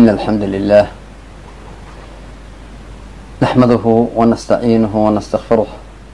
إن الحمد لله نحمده ونستعينه ونستغفره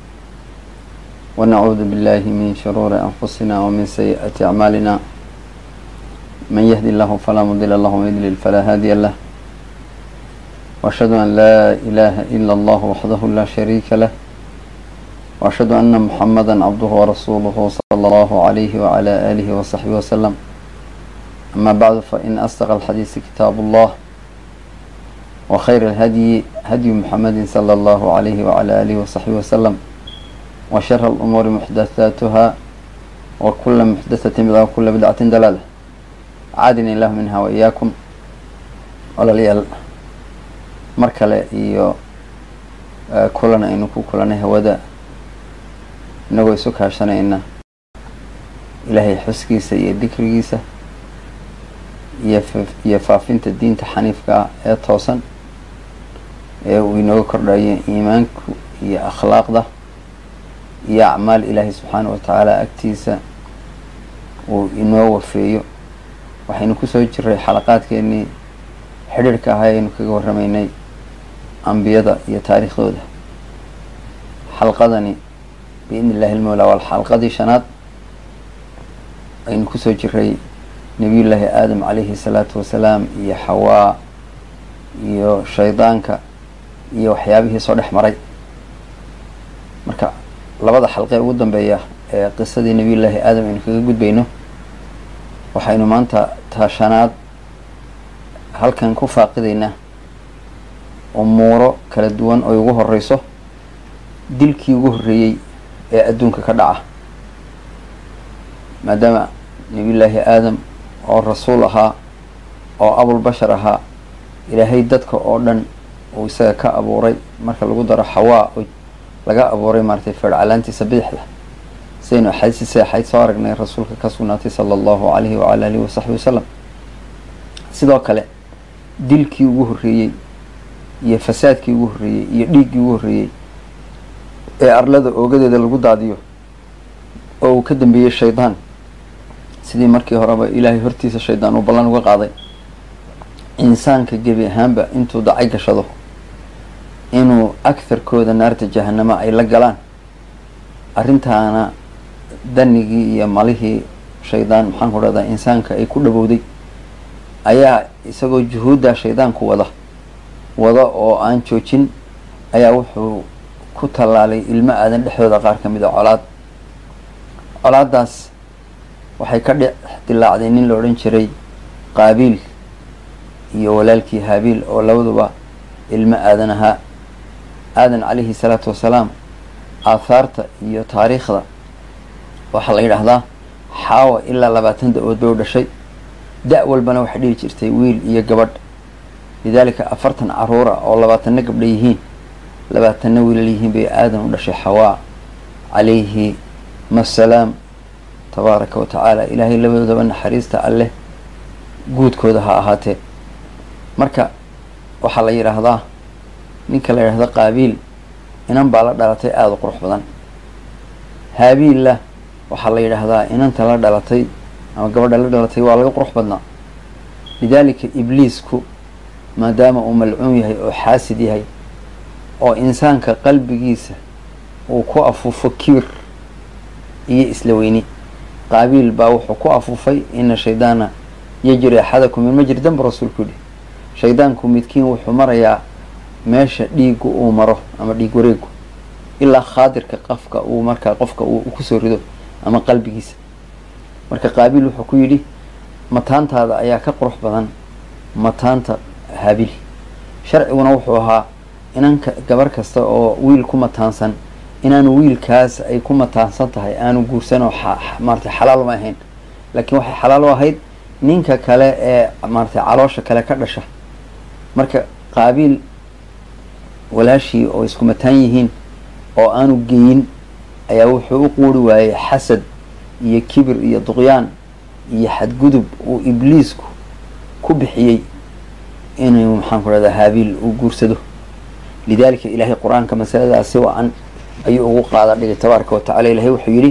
ونعوذ بالله من شرور أنفسنا ومن سيئات أعمالنا من يهدي الله فلا مضل له ومن يضلل فلا هادي له وأشهد أن لا إله إلا الله وحده لا شريك له وأشهد أن محمدا عبده ورسوله صلى الله عليه وعلى آله وصحبه وسلم أما بعد فإن أصدق الحديث كتاب الله وخير الهدي هدي محمد صلى الله عليه وعلى آله وصحبه وسلم وشر الأمور محدثاتها وكل محدثة بدعة وكل بدعة دلالة عادني الله منها وإياكم walaalayaal mar kale iyo kulan aynu ku kulanay hawada inagoo isu kaashanayna ilaahay xuskiisa iyo dikrigiisa iyo iyo faafinta diinta xaniifka ah ee toosan ee uu inooga kordhayo iimaanku iyo akhlaaqda iyo acmaal ilaahay subxaana wa tacaala agtiisa uu inoo wafeeyo waxaynu kusoo jiray xalaqaadkeenii xidhiirhka ahaa aynu kaga warramaynay ambiyada iyo taariikhdooda xalqadani biidni illahi ilmawlaa waa xalqadii shanaad aynu kusoo jiray nebiyullaahi aadam calayhi salaatu wasalaam iyo xawaa iyo shaydaanka iyo waxyaabihii soo dhex maray marka labada xalqee ugu dambeeya ee qisadii nebiyullaahi aadam aynu kaga gudbayno waxaynu maanta taashanaad halkan ku faaqidaynaa umuuro kala duwan oy ugu horeyso dilkii ugu horreeyey ee adduunka ka dhaca maadaama nebiyullaahi aadam oo rasuul ahaa oo abulbashar ahaa ilaahay dadka oo dhan uu isaga ka abuuray marka lagu daro xawaa oo laga abuuray maaratay feercalaantiisa bidixda sidaynu axaadiisi axayd soo aragnay rasuulka ka sugnaatay sala allahu calayhi wacala alihi wasaxbi wasalam sidoo kale dilkii ugu horreeyey iyo fasaadkii ugu horreeyey iyo dhiiggii ugu horreeyey ee arlada oogadeeda lagu daadiyo oo uu ka dambeeyey shaydaan sidii markii horeba ilaahay hortiisa shaydaan uu ballan uga qaaday insaanka gebi ahaanba intuu dacay gashado inuu agharkooda naarta jahanamo ay la galaan arrintaana danigii iyo malihii shaydaan maxaan ku dhahdaa insaanka ay ku dhawowday ayaa isagoo juhuuddaa shaydaanku wada wada oo aan joojin ayaa wuxuu ku tallaalay ilmo aadan dhexdooda qaar ka mid a colaad colaaddaas waxay ka dhex dilaacday nin la odhan jiray qaabiil iyo walaalkii haabiil oo labaduba ilmo aadan ahaa aadan calayhi salaatu wasalaam aathaarta iyo taariikhda waxaa la yidhaahdaa xaawa ilaa labaatan da-ood bay u dhashay da- walbana waxay dhihi jirtay wiil iyo gabadh lidaalika afartan caruura oo labaatanna gabdha yihiin labaatanna wiilal yihiin bay aadan u dhashay xawaa calayhi masalaam tabaaraka wa tacaala ilaahay labadoodaba naxariista alleh guudkooda ha ahaatee marka waxaa la yidhaahdaa ninka la yidhahda qaabiil inan baa la dhalatay aada u qurux badan haabiilla waxaa la yidhaahdaa inanta la dhalatay ama gabadha la dhalatay waa laga qurux badnaa lidaalika ibliisku maadaama uu malcuun yahay oo xaasid yahay oo insaanka qalbigiisa uu ku afuufo kibir iyo isla weyni qaabiil baa wuxuu ku afuufay ina shaydaana yajri axadakum min majri danbu rasuulku yihi shaydaanku midkiin wuxuu marayaa meesha dhiigu uu maro ama dhiig wareegu ilaa khaadirka qofka uu markaa qofka uu kusoo rido ama qalbigiisa marka qaabiil wuxuu ku yidhi mataantaada ayaa ka qurux badan mataanta haabiil sharciguna wuxuu ahaa inanka gabar kasta oo wiil ku mataansan inaanu wiilkaas ay ku mataansan tahay aanu guursan oo maaratay xalaal uma ahayn laakiin waxay xalaal u ahayd ninka kale ee maaratay caloosha kale ka dhasha marka qaabiil walaashii oo isku mataan yihiin oo aanu geyin ayaa wuxuu u quuri waayey xasad iyo kibir iyo duqyaan iyo xadgudub uu ibliisku ku bixiyey inuu maxaan ku dhahdaa haabiil uu guursado lidaalika ilaahay qur-aanka masaladaas si wacan ayuu ugu qaada dhigay tabaaraka wa tacala ilahay wuxuu yidhi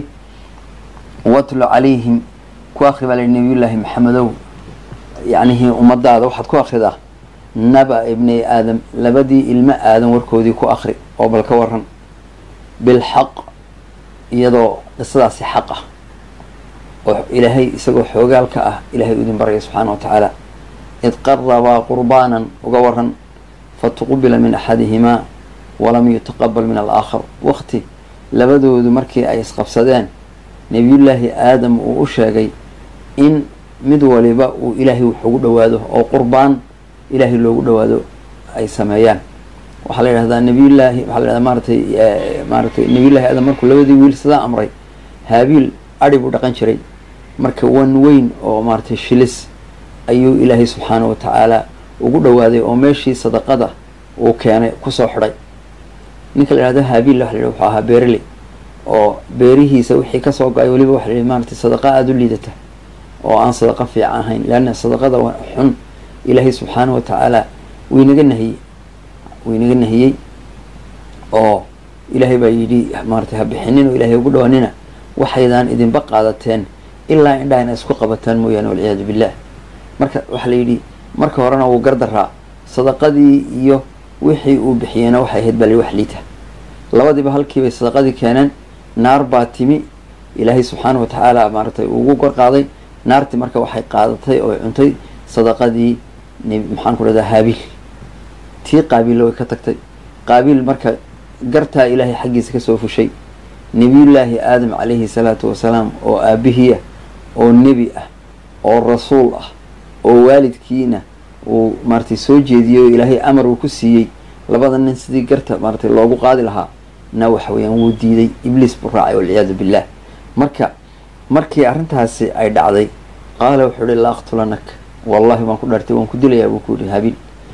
watlu calayhim ku akri baa layihi nabiyullaahi maxamedow yacnihii ummadaada waxaad ku akridaa naba ibnay aadam labadii ilmo aadan warkoodii ku akri oo bal ka waran bilxaq iyadoo qisadaasi xaq ah oo ilaahay isagoo xoogaalka ah ilaahay u idin baraya subxaana wa tacaala id qarabaa qurbaanan uga waran fatuqubila min axadihimaa walam yutaqabal min alaakhar waqti labadoodu markii ay isqabsadeen nebiyullaahi aadam uu u sheegay in mid waliba uu ilaahay wax ugu dhowaado oo qurbaan ilaahay loogu dhowaado ay sameeyaan waxaa la yidhahdaa nabiyullaahi waxaa la yhahdaa maaratay maaratay nebiyullahi aadam markuu labadii wiil sidaa amray haabiil adhi buu dhaqan jiray marka wan weyn oo maaratay shilis ayuu ilaahay subxaana wa tacaala ugu dhowaaday oo meeshii sadaqada uu keenay kusoo xidhay ninka la yihahdo haabiil waxa la yidhi wuxuu ahaa beereley oo beerihiisa wixii kasoo go-ay weliba waxa la yihi maaratay sadaqa aada u liidata oo aan sadaqa fiican ahayn leanna sadaqada xun ilaahay subxaana wa tacaala waynaga nahiyey waynaga nahiyey oo ilaahay baa yidhi maaratay ha bixinin oo ilahay ugu dhawaanina waxaydaan idinba qaadateen ilaa indhaha ina isku qabataan mooyaane walciyaadu billah marka waxaa la yidhi marka horena wuu gardaraa sadaqadii iyo wixii uu bixiyeyna waxay ahayd baa la wax liita labadiiba halkiibay sadaqadii keeneen naar baa timi ilaahay subxaana wa tacaala maaratay ugu gorqaaday naartii marka waxay qaadatay oo cuntay sadaqadii maxaan ku dhahdaa haabiil tii qaabiilla way ka tagtay qaabiil marka gartaa ilaahay xaggiisa kasoo fushay nebiyullaahi aadam calayhi salaatu wasalaam oo aabihiiah oo nebi ah oo rasuul ah oo waalidkiina uu maaratay soo jeediyey oo ilaahay amar uu ku siiyey labada nin sidii garta maaratay loogu qaadi lahaa na waxa weeyaan wuu diiday ibliis buu raacay walciyaadu billah marka markii arrintaasi ay dhacday qaala wuxuu ihi la aqtulanak wallahi waan ku dhaartay waan ku dilayaa buu ku yihi habiil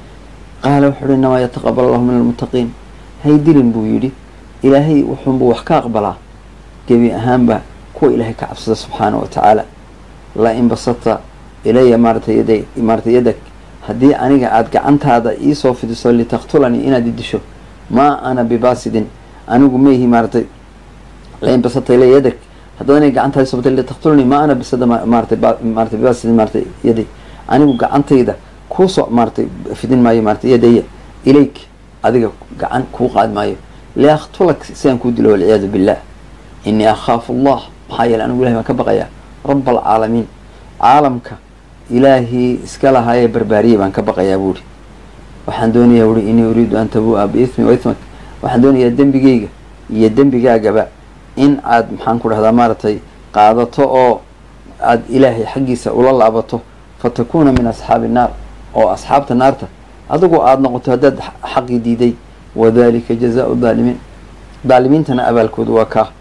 qaala wuxuu ihi inamaa yataqabal allahu min almuttaqiin hay dilin buu yidhi ilaahay wuxuunbuu wax ka aqbalaa gebi ahaanba kuwa ilaahay ka cabsada subxaana wa tacaala la in basata ilaya maaratay yaday maaratay yadag haddii aniga aada gacantaada iisoo fidiso litaqtulanii inaad idisho maa ana bibaasidin anigu maihi maaratay lain basata ilaya yadag haddaad aniga gacantaada iisoo fidisa litaqtulanii maa ana bisada maaratay maaratay bibaasidin maaratay yaday anigu gacantayda kuusoo maaratay fidin maayo maaratay yadaya ilayk adiga gacan kuu qaadi maayo liaktulak si aan kuu dilo walciyaadu billah inii akhaafu allah maxaa yeele anigu ilahay baan ka baqayaa raba alcaalamiin caalamka ilaahii iska lahaayee barbaariyey baan ka baqayaa buuhi waxaan doonayaa wuhi inii uriidu an tabua biithmi wa ithmak waxaan doonayaa dembigayga iyo dembigaagaba in aad maxaan ku dhahdaa maaratay qaadato oo aada ilaahay xaggiisa ula laabato fatakuuna min asxaabi naar oo asxaabta naarta adigu aada noqoto haddaad xaqii diiday wadalika jazaau daalimiin daalimiintana abaalkoodu waa kaa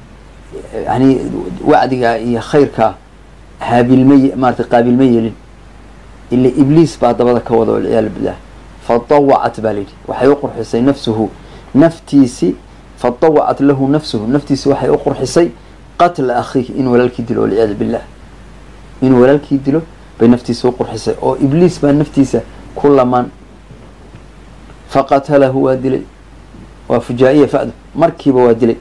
yani wacdigaa iyo khayrkaa haabilma maaratay qaabilma yeelin ila ibliis baa dabada ka wada walciyaadu billah fadawacat baa layidhi waxay u qurxisay nafsuhu naftiisi fadawacat lahu nafsuhu naftiisi waxay u qurxisay qatla akhiihi inuu walaalkii dilo walciyaadu billah inuu walaalkii dilo bay naftiisa u qurxisay oo ibliis baa naftiisa ku lamaan faqatalahu waa dilay waa fujaa-iya fa'du markiiba waa dilay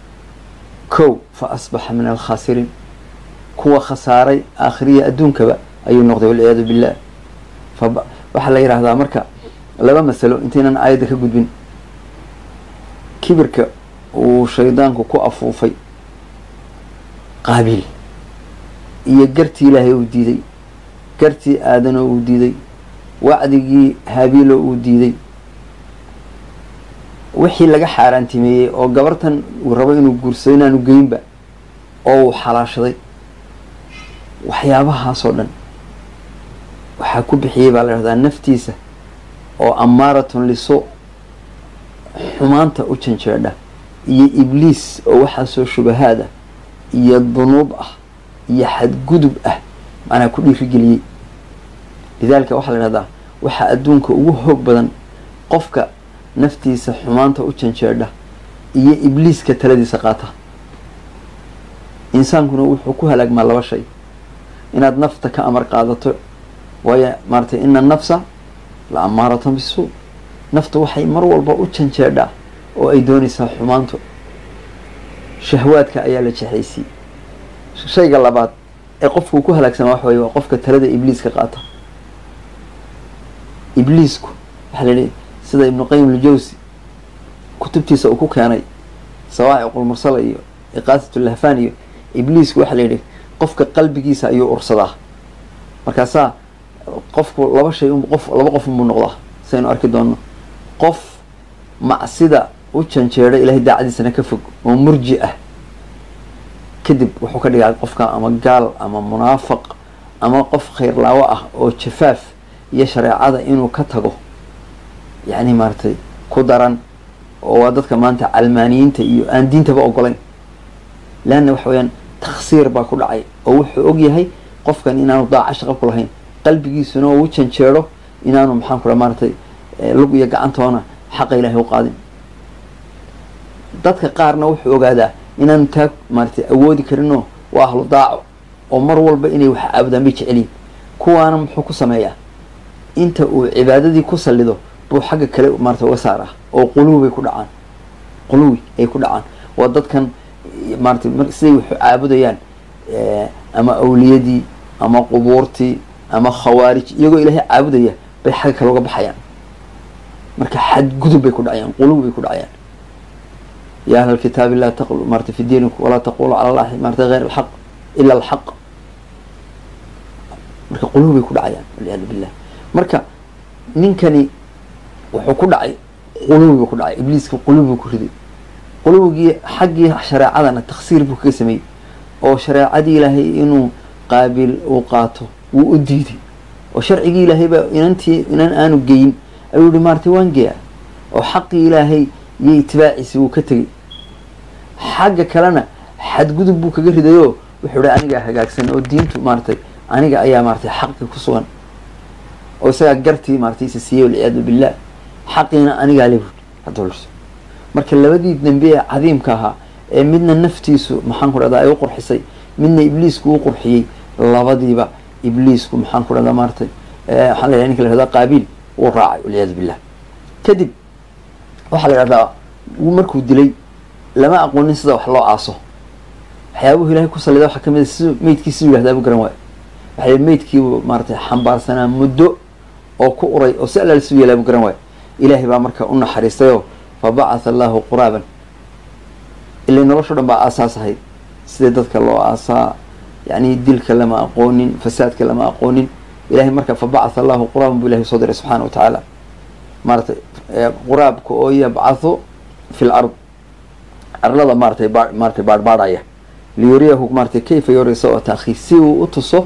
kow fa asbaxa min alkhaasiriin kuwa khasaaray aakhiriya adduunkaba ayuu noqday walciyaadu billah fa waxaa la yidhaahdaa marka laba masalo intaynan aayadda ka gudbin kibirka uu shaydaanku ku afuufay qaabiil iyo gartii ilaahay uu diiday gartii aadanoo uu diiday wacdigii haabiilo uu diiday wixii laga xaaraantimeeyey oo gabartan uu rabo inuu guursado inaanu geynba oo uu xalaashaday waxyaabahaasoo dhan waxaa ku bixiyey baa la dhahdaa naftiisa oo amaaratun liso xumaanta u janjeedha iyo ibliis oo waxaasoo shubahaad ah iyo dunuub ah iyo xadgudub ah macnaa ku dhiirigeliyey lidaalika waxaa la dhahdaa waxaa adduunka ugu hoog badan qofka naftiisa xumaanta u janjeedha iyo ibliiska taladiisa qaata insaankuna wuxuu ku halaagmaa laba shay inaad nafta ka amar qaadato waayo maaratay ina nafsa la amaaratan bisuu naftu waxay mar walba u janjeedhaa oo ay doonaysaa xumaanto shahwaadka ayaa la jexaysiyey shayga labaad ee qofkuu ku halaagsamaa waxa weye waa qofka talada ibliiska qaata ibliisku waxaa la yihi sida ibnu qayim aljawsi kutubtiisa uu ku keenay sawaaciqulmursala iyo iqaasatulahfaan iyo ibliisku waxaa la yidhi qofka qalbigiisa ayuu ursadaa markaasaa qofku laba shay qof laba qof unbuu noqdaa saynu arki doonno qof macsida u janjeedha ilahay daacadiisana ka fog oo murji ah kadib wuxuu ka dhigaa qofka ama gaal ama munaafaq ama qof khayrlaawo ah oo jafaaf iyo shareecada inuu ka tago yacni maaragtay ku daran oo waa dadka maanta calmaaniyiinta iyo aan diintaba ogolayn leanna waxa weyaan taksiir baa ku dhacay oo wuxuu og yahay qofkan inaanu daaca shaqo ku lahayn qalbigiisuna uu janjeedho inaanu maxaan ku dhaha maaratay lug iyo gacantoona xaqa ilaahay u qaadin dadka qaarna wuxuu ogaadaa inaanu taa maaratay awoodi karinoo waa ahlu daaco oo mar walba inay wax caabudaan bay jeceliyin kuwaana muxuu ku sameeyaa inta uu cibaadadii ku sallido buu xagga kale maarata uga saar ah oo quluwi bay ku dhacaan quluwi ay ku dhacaan waa dadkan maaratay siday waxu caabudayaan ama awliyadii ama qubuurtii ama khawaarij iyagoo ilaahay caabudaya bay xagga kale uga baxayaan marka xadgudub bay ku dhacayaan quluwi bay ku dhacayaan ya ahla alkitaabi laa taqlu maarata fi diinikum walaa taqulu cala allahi maarata hayr alxaq ila alxaq marka quluwi bay ku dhacayaan walciyaadu billah marka ninkani wuxuu ku dhacay quluwi buu ku dhacay ibliiska quluwi buu ku riday quluwigii xaggii shareecadana taksiir buu kaga sameeyey oo shareecadii ilaahay inuu qaabil uu qaato wuu u diiday oo sharcigii ilaahay baa inantii inan aanu geyin ayuu yihi maaratay waan geeya oo xaqii ilaahay iyo itibaaciisi wuu ka tegey xagga kalena xadgudub buu kaga ridayoo wuxuu hi anigaa hagaagsan oo diintu maaratay aniga ayaa maaratay xaqii ku sugan oo isagaa gartii maaratay isa siiyey walciyaadu billah xaqiina anigaa le hadolso marka labadii dembe ee cadiimka ahaa ee midna naftiisu maxaan ku dhahdaa ay u qurxisay midna ibliisku u qurxiyey labadiiba ibliisku maxaan ku dhahdaa maaratay waxaa la yhaha ninka la hahda qaabiil wuu raacay walciyaadu billah kadib waxaa la idhahdaa markuu dilay lama aqoonin sida wax loo aaso waxyaabuhu ilahay ku sallida waxaa kamid a si meydkii siduu yihahdaa bu garan waayo waxay meydkiibu maaratay xambaarsanaa muddo oo ku uray oo si allaal siduu yeelaa bu garan waayo ilaahay baa marka u naxariistayoo fa bacatha allahu quraaban ilay nolosho dhan baa aasaas ahayd sidai dadka loo aasaa yacni dilka lama aqoonin fasaadka lama aqoonin ilahay marka fa bacatha allahu quraaban buu ilahay soo diray subxaana wa tacaala maaratay quraabka oo yabcathu fi lard arlada maaratay ba maaratay baadhbaadhaya liyuriyahu maaratay kayfa yurisa oo taakhiir si uu u tuso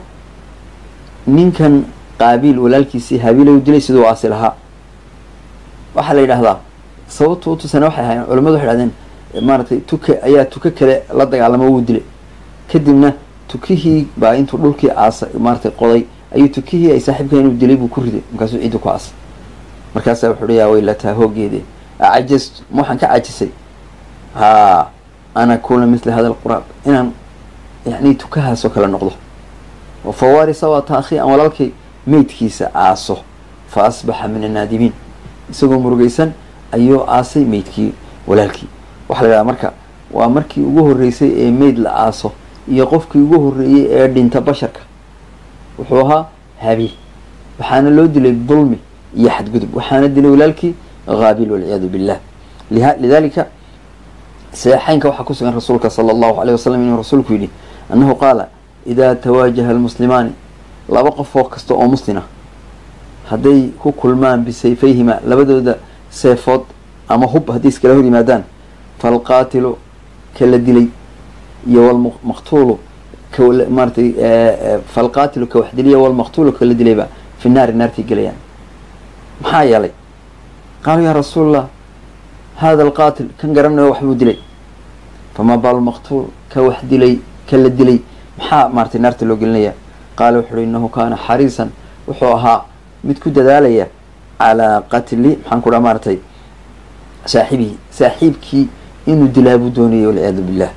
ninkan qaabiil walaalkiisii habiila u dilay siduu aasi lahaa waxaa la yidhahdaa sababtu utusana waxay ahaayeen culamadu waxay dhahdeen maaratay tuka ayaa tuka kale la dagaalamo wuu dilay kadibna tukihii baa intuu dhulkii aasa maaratay qoday ayuu tukihii ay saaxiibka inuu dilay buu ku riday markaasuu ciidda ku aasay markaasaa wuxuu hi yaa weylataa hoogeede acajastu ma waxaan ka cajisay haa an akuna mithla hada alquraab inaan yani tukahaasoo kale noqdo fawarisa waa taakhi aan walaalkay meydkiisa aaso fa asbaxa min annaadimiin isagoo murugaysan ayuu aasay meydkii walaalkii waxaa la yidhaha marka waa markii ugu horreysay ee meyd la aaso iyo qofkii ugu horreeyey ee dhinta basharka wuxuu ahaa habiil waxaana loo dilay dulmi iyo xadgudub waxaana dilay walaalkii haabil walciyaadu billah lidalika saxeynka waxaa kusugan rasuulka sala allahu aleyh wasalam inuu rasuulku yidhi annahu qaala idaa tawaajaha almuslimaani laba qofoo kasta oo muslima hadday ku kulmaan bisayfayhima labadooda seefood ama hub hadday iskala hor yimaadaan falqaatilu ka la dilay iyo walmaqtuulu ka maaratay falqaatilu ka wax diliya walmaqtuulu ka la dilayba fi naari naartay gelayaan maxaa yeelay qaaluu yaa rasuul allah hada alqaatil kan garanayo waxbuu dilay famaa baalu maqtuul ka wax dilay ka la dilay maxaa maaratay naarta loo gelinaya qaala wuxu uhi innahu kaana xariisan wuxuu ahaa mid ku dadaalaya calaa qatli maxaan ku dhaha maaratay saaxibihi saaxiibkii inuu dilaa buu doonayay walciyaadu billah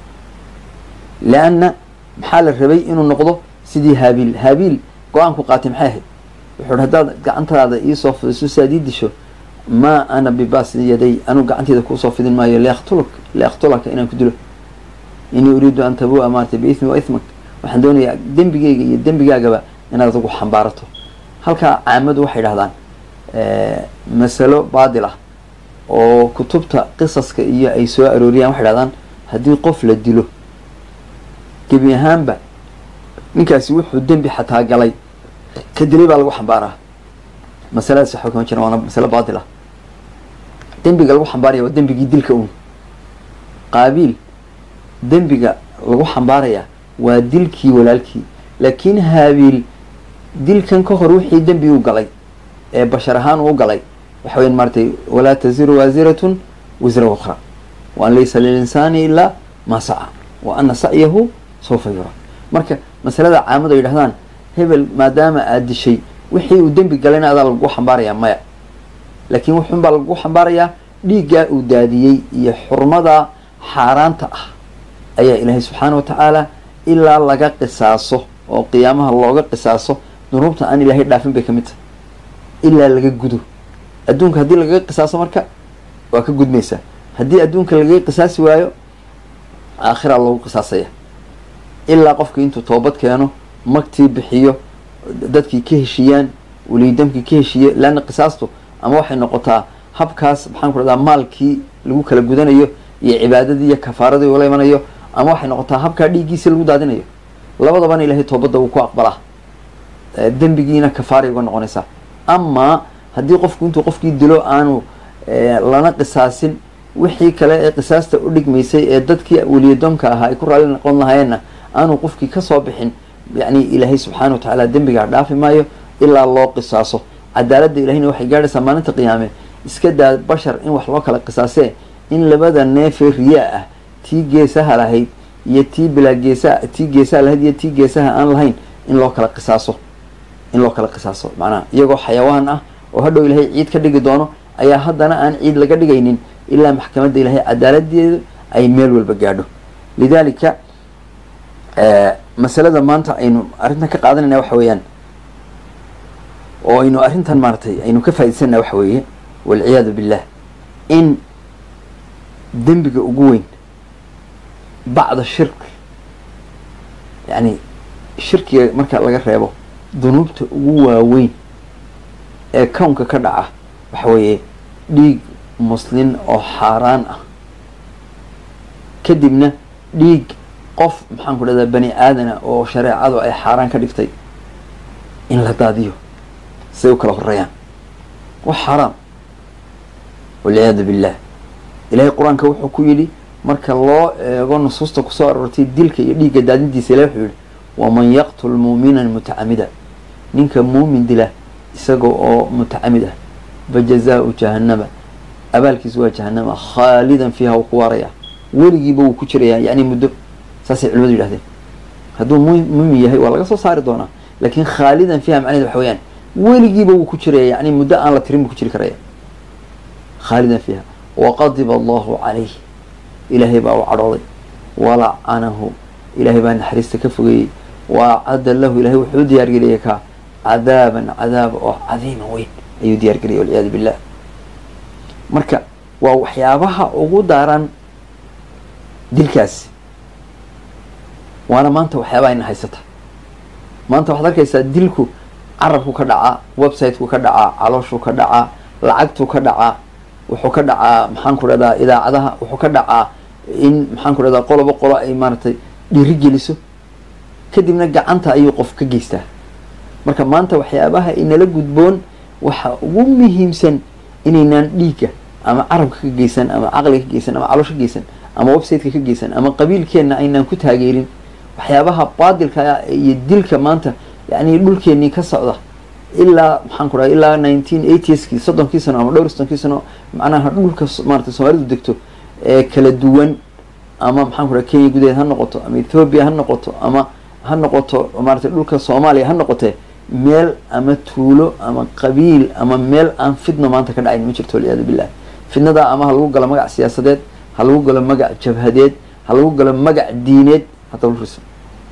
leanna maxaa la rabay inuu noqdo sidii haabiil haabiil go-aanku qaatay maxay ahayd wuxuu hi haddaad gacantaada iisoo fidiso si aad ii disho maa ana bibaasi yaday anuu gacanteyda kuusoo fidin maayo liaktulak liaktulaka inaan ku dilo inii uriidu an tabua maaratay biithmi wa ithmak waxaan doonayaa dembigeyga iyo dembigaagaba inaad adigu xambaarato halkaa caamadu waxay dhahdaan masalo baadil ah oo kutubta qisaska iyo ay soo arooriyaan waxay dhahdaan haddii qof la dilo gebi ahaanba ninkaasi wuxuu dembi xataa galay ka dilay baa lagu xambaaraa masaladaas waxba kama jiran waana masalo baadil ah dembiga lagu xambaaraya waa dembigii dilka un qaabiil dembiga lagu xambaaraya waa dilkii walaalkii laakiin haabiil dilkan ka hor wixii dembi u galay ee bashar ahaan uu galay waxa weyan maaratay walaa taziru waasiratun wisra ukhra wa an laysa lilinsaani ilaa maa saca wa ana sacyahu sawfa yura marka masalada caamadu ay yidhahdaan hebel maadaama aad dishay wixii uu dembi galayna adaa lagu xambaarayaa maya laakiin wuxuun baa lagu xambaarayaa dhiiggaa uu daadiyey iyo xurmada xaaraanta ah ayaa ilaahay subxaana wa tacaala ilaa laga qisaaso oo qiyaamaha looga qisaaso dunuubta aan ilaahay dhaafin bay ka mid tahay ilaa laga gudo adduunka haddii lagaga qisaaso marka waa ka gudmaysaa haddii adduunka lagaga qisaasi waayo aakhiraa loogu qisaasaya ilaa qofkii intuu toobad keeno magtii bixiyo dadkii ka heshiiyaan weliydamkii ka heshiiye leanna qisaastu ama waxay noqotaa habkaas maxaan ku rahdaa maalkii lagu kala gudanayo iyo cibaadadii iyo kafaaradii ula imanayo ama waxay noqotaa habkaa dhiiggiisi lagu daadinayo labadabana ilaahay toobadda wuu ku aqbalaa dembigiina kafaaray uga noqonaysaa amaa haddii qofku intuu qofkii dilo aanu lana qisaasin wixii kale ee qisaasta u dhigmaysay ee dadkii weliyadoonka ahaa ay ku raalli noqon lahaayeenna aanu qofkii kasoo bixin yacni ilaahay subxaana wa tacaala dembigaa dhaafi maayo ilaa loo qisaaso cadaaladda ilahayna waxay gaadhaysaa maalinta qiyaame iska daa bashar in wax loo kala qisaasee in labada neefee riyaa ah tii geesaha lahayd iyo tii bilaa geesaha tii geesaha lahayd iyo tii geesaha aan lahayn in loo kala qisaaso in loo kala qisaaso macnaha iyagoo xayawaan ah oo hadhow ilaahay ciid ka dhigi doono ayaa haddana aan ciid laga dhigaynin ilaa maxkamadda ilaahay cadaaladeedu ay meel walba gaadho lidalika masalada maanta aynu arrintan ka qaadanayna waxa weeyaan oo aynu arrintan maaratay aynu ka faa'idaysana waxa weeye walciyaadu billah in dembiga ugu weyn bacda shirk yacni shirkiga marka laga reebo dunuubta ugu waaweyn ee kownka ka dhaca waxa weeye dhiig muslin oo xaaraan ah kadibna dhiig qof maxaan ku dhahdaa bani aadana oo shareecadu ay xaaraan ka dhigtay in la daadiyo siday u kala horeeyaan wax xaaraam walciyaadu billah ilaahay qur-aanka wuxuu ku yidhi marka loo eego nusuusta kusoo aroortay dilka iyo dhiigga daadintiisa ilahi wuxuu yihi waman yaqtul muuminan mutacamida ninka muumin dila isaga oo mutacamid ah fajazaau jahannama abaalkiisu waa jahanama khaalidan fiiha wuu ku waaraya weligiiba wuu ku jirayaa yacni muddo saasay culimadu yidhahdeen hadduu muumin yahay waa laga soo saari doonaa laakiin khaalidan fiiha macnaheed waxa weyaan weligiiba wuu ku jiraya yacni muddo aan la tirin buu ku jiri karaya khaalidan fiiha waqadiba allahu calayh ilaahay baa u cadhooday walacanahu ilaahay baa naxariista ka fogeeyey wa acadda lahu ilahay wuxuu u diyaargeliyay kaa cadaaban cadaab oo cadiima weyn ayuu diyaargeliyay walciyaadu billah marka waa waxyaabaha ugu daaran dilkaasi waana maanta waxyaabaha ina haysata maanta waxaad arkaysaa dilku carabku ka dhacaa websiteku ka dhacaa calooshuu ka dhacaa lacagtuu ka dhacaa wuxuu ka dhacaa maxaan ku dhahdaa idaacadaha wuxuu ka dhacaa in maxaan ku dhahdaa qoloba qolo ay maaragtay dhiiri geliso kadibna gacanta ayuu qof ka geystaa marka maanta waxyaabaha inala gudboon waxa ugu muhiimsan inaynaan dhiigga ama carabka ka geysan ama caqliga ka geysan ama caloosha ka geysan ama websiteka ka geysan ama qabiilkeenna aynaan ku taageerin waxyaabaha baadilka iyo dilka maanta yacni dhulkeenii ka socda ilaa maxaan ku dhaha ilaa nineteen eightieski soddonkii sano ama dhowr soddonkii sano macnaha dhulka maarata soomaalidu degto ee kala duwan ama maxaan ku dhaha kenya gudaheed ha noqoto ama ethoobia ha noqoto ama ha noqoto maaratay dhulka soomaaliya ha noqotee meel ama tuulo ama qabiil ama meel aan fidno maanta ka dhacayn ma jirto walciyaadu billah fidnadaa ama ha lagu galo magac siyaasadeed ha lagu galo magac jabhadeed ha lagu galo magac diineed hadaba luriso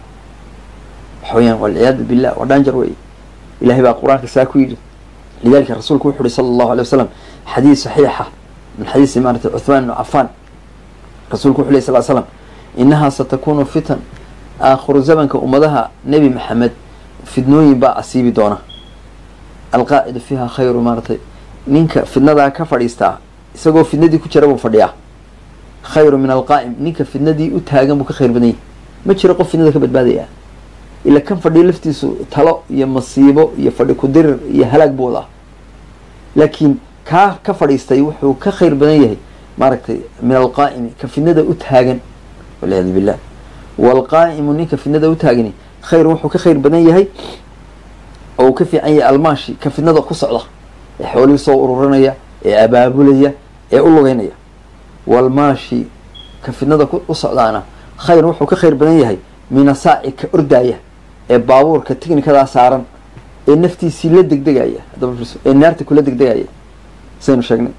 waxa weyaan walciyaadu billah waa dhaanjar wey ilahay baa qur-aanka saa ku yidhi lidalika rasuulku wuxu uhi sala allahu alay wasalam xadiis saxiixa min xadiisi maarata cuthmaan ibnu cafaan rasuulku wuxu ley sal slam inahaa satakunu fitan aakhiru zamanka ummadaha nebi maxamed fidnooyin baa asiibi doona alqaacidu fiiha khayru maaratay ninka fidnadaa ka fadhiistaa isagoo fidnadii ku jira buu fadhiyaa khayru min alqaa'im ninka fidnadii u taagan buu ka khayr badan yahy ma jiro qof fidnada ka badbaadaya ila kan fadhiya laftiisu talo iyo masiibo iyo fadhi kudirir iyo halaag buu wadaa laakiin kaa ka fadhiistay wuxuu ka khayr badan yahay maaragtay min alqaa'imi ka fidnada u taagan walciyaadu billah waalqaa'imu ninka fidnada u taagani khayrun wuxuu ka khayr badan yahay oo uu ka fiican yahay almaashi ka fidnada ku socda ee xoolihii soo ururinaya ee abaabulaya ee u lugeynaya waalmaashi ka fidnada u socdaana khayrun wuxuu ka khayr badan yahay min asaaci ka ordaaya ee baabuurka tignikadaa saaran ee naftiisii la degdegaya ee naarta kula degdegaya saynu sheegnay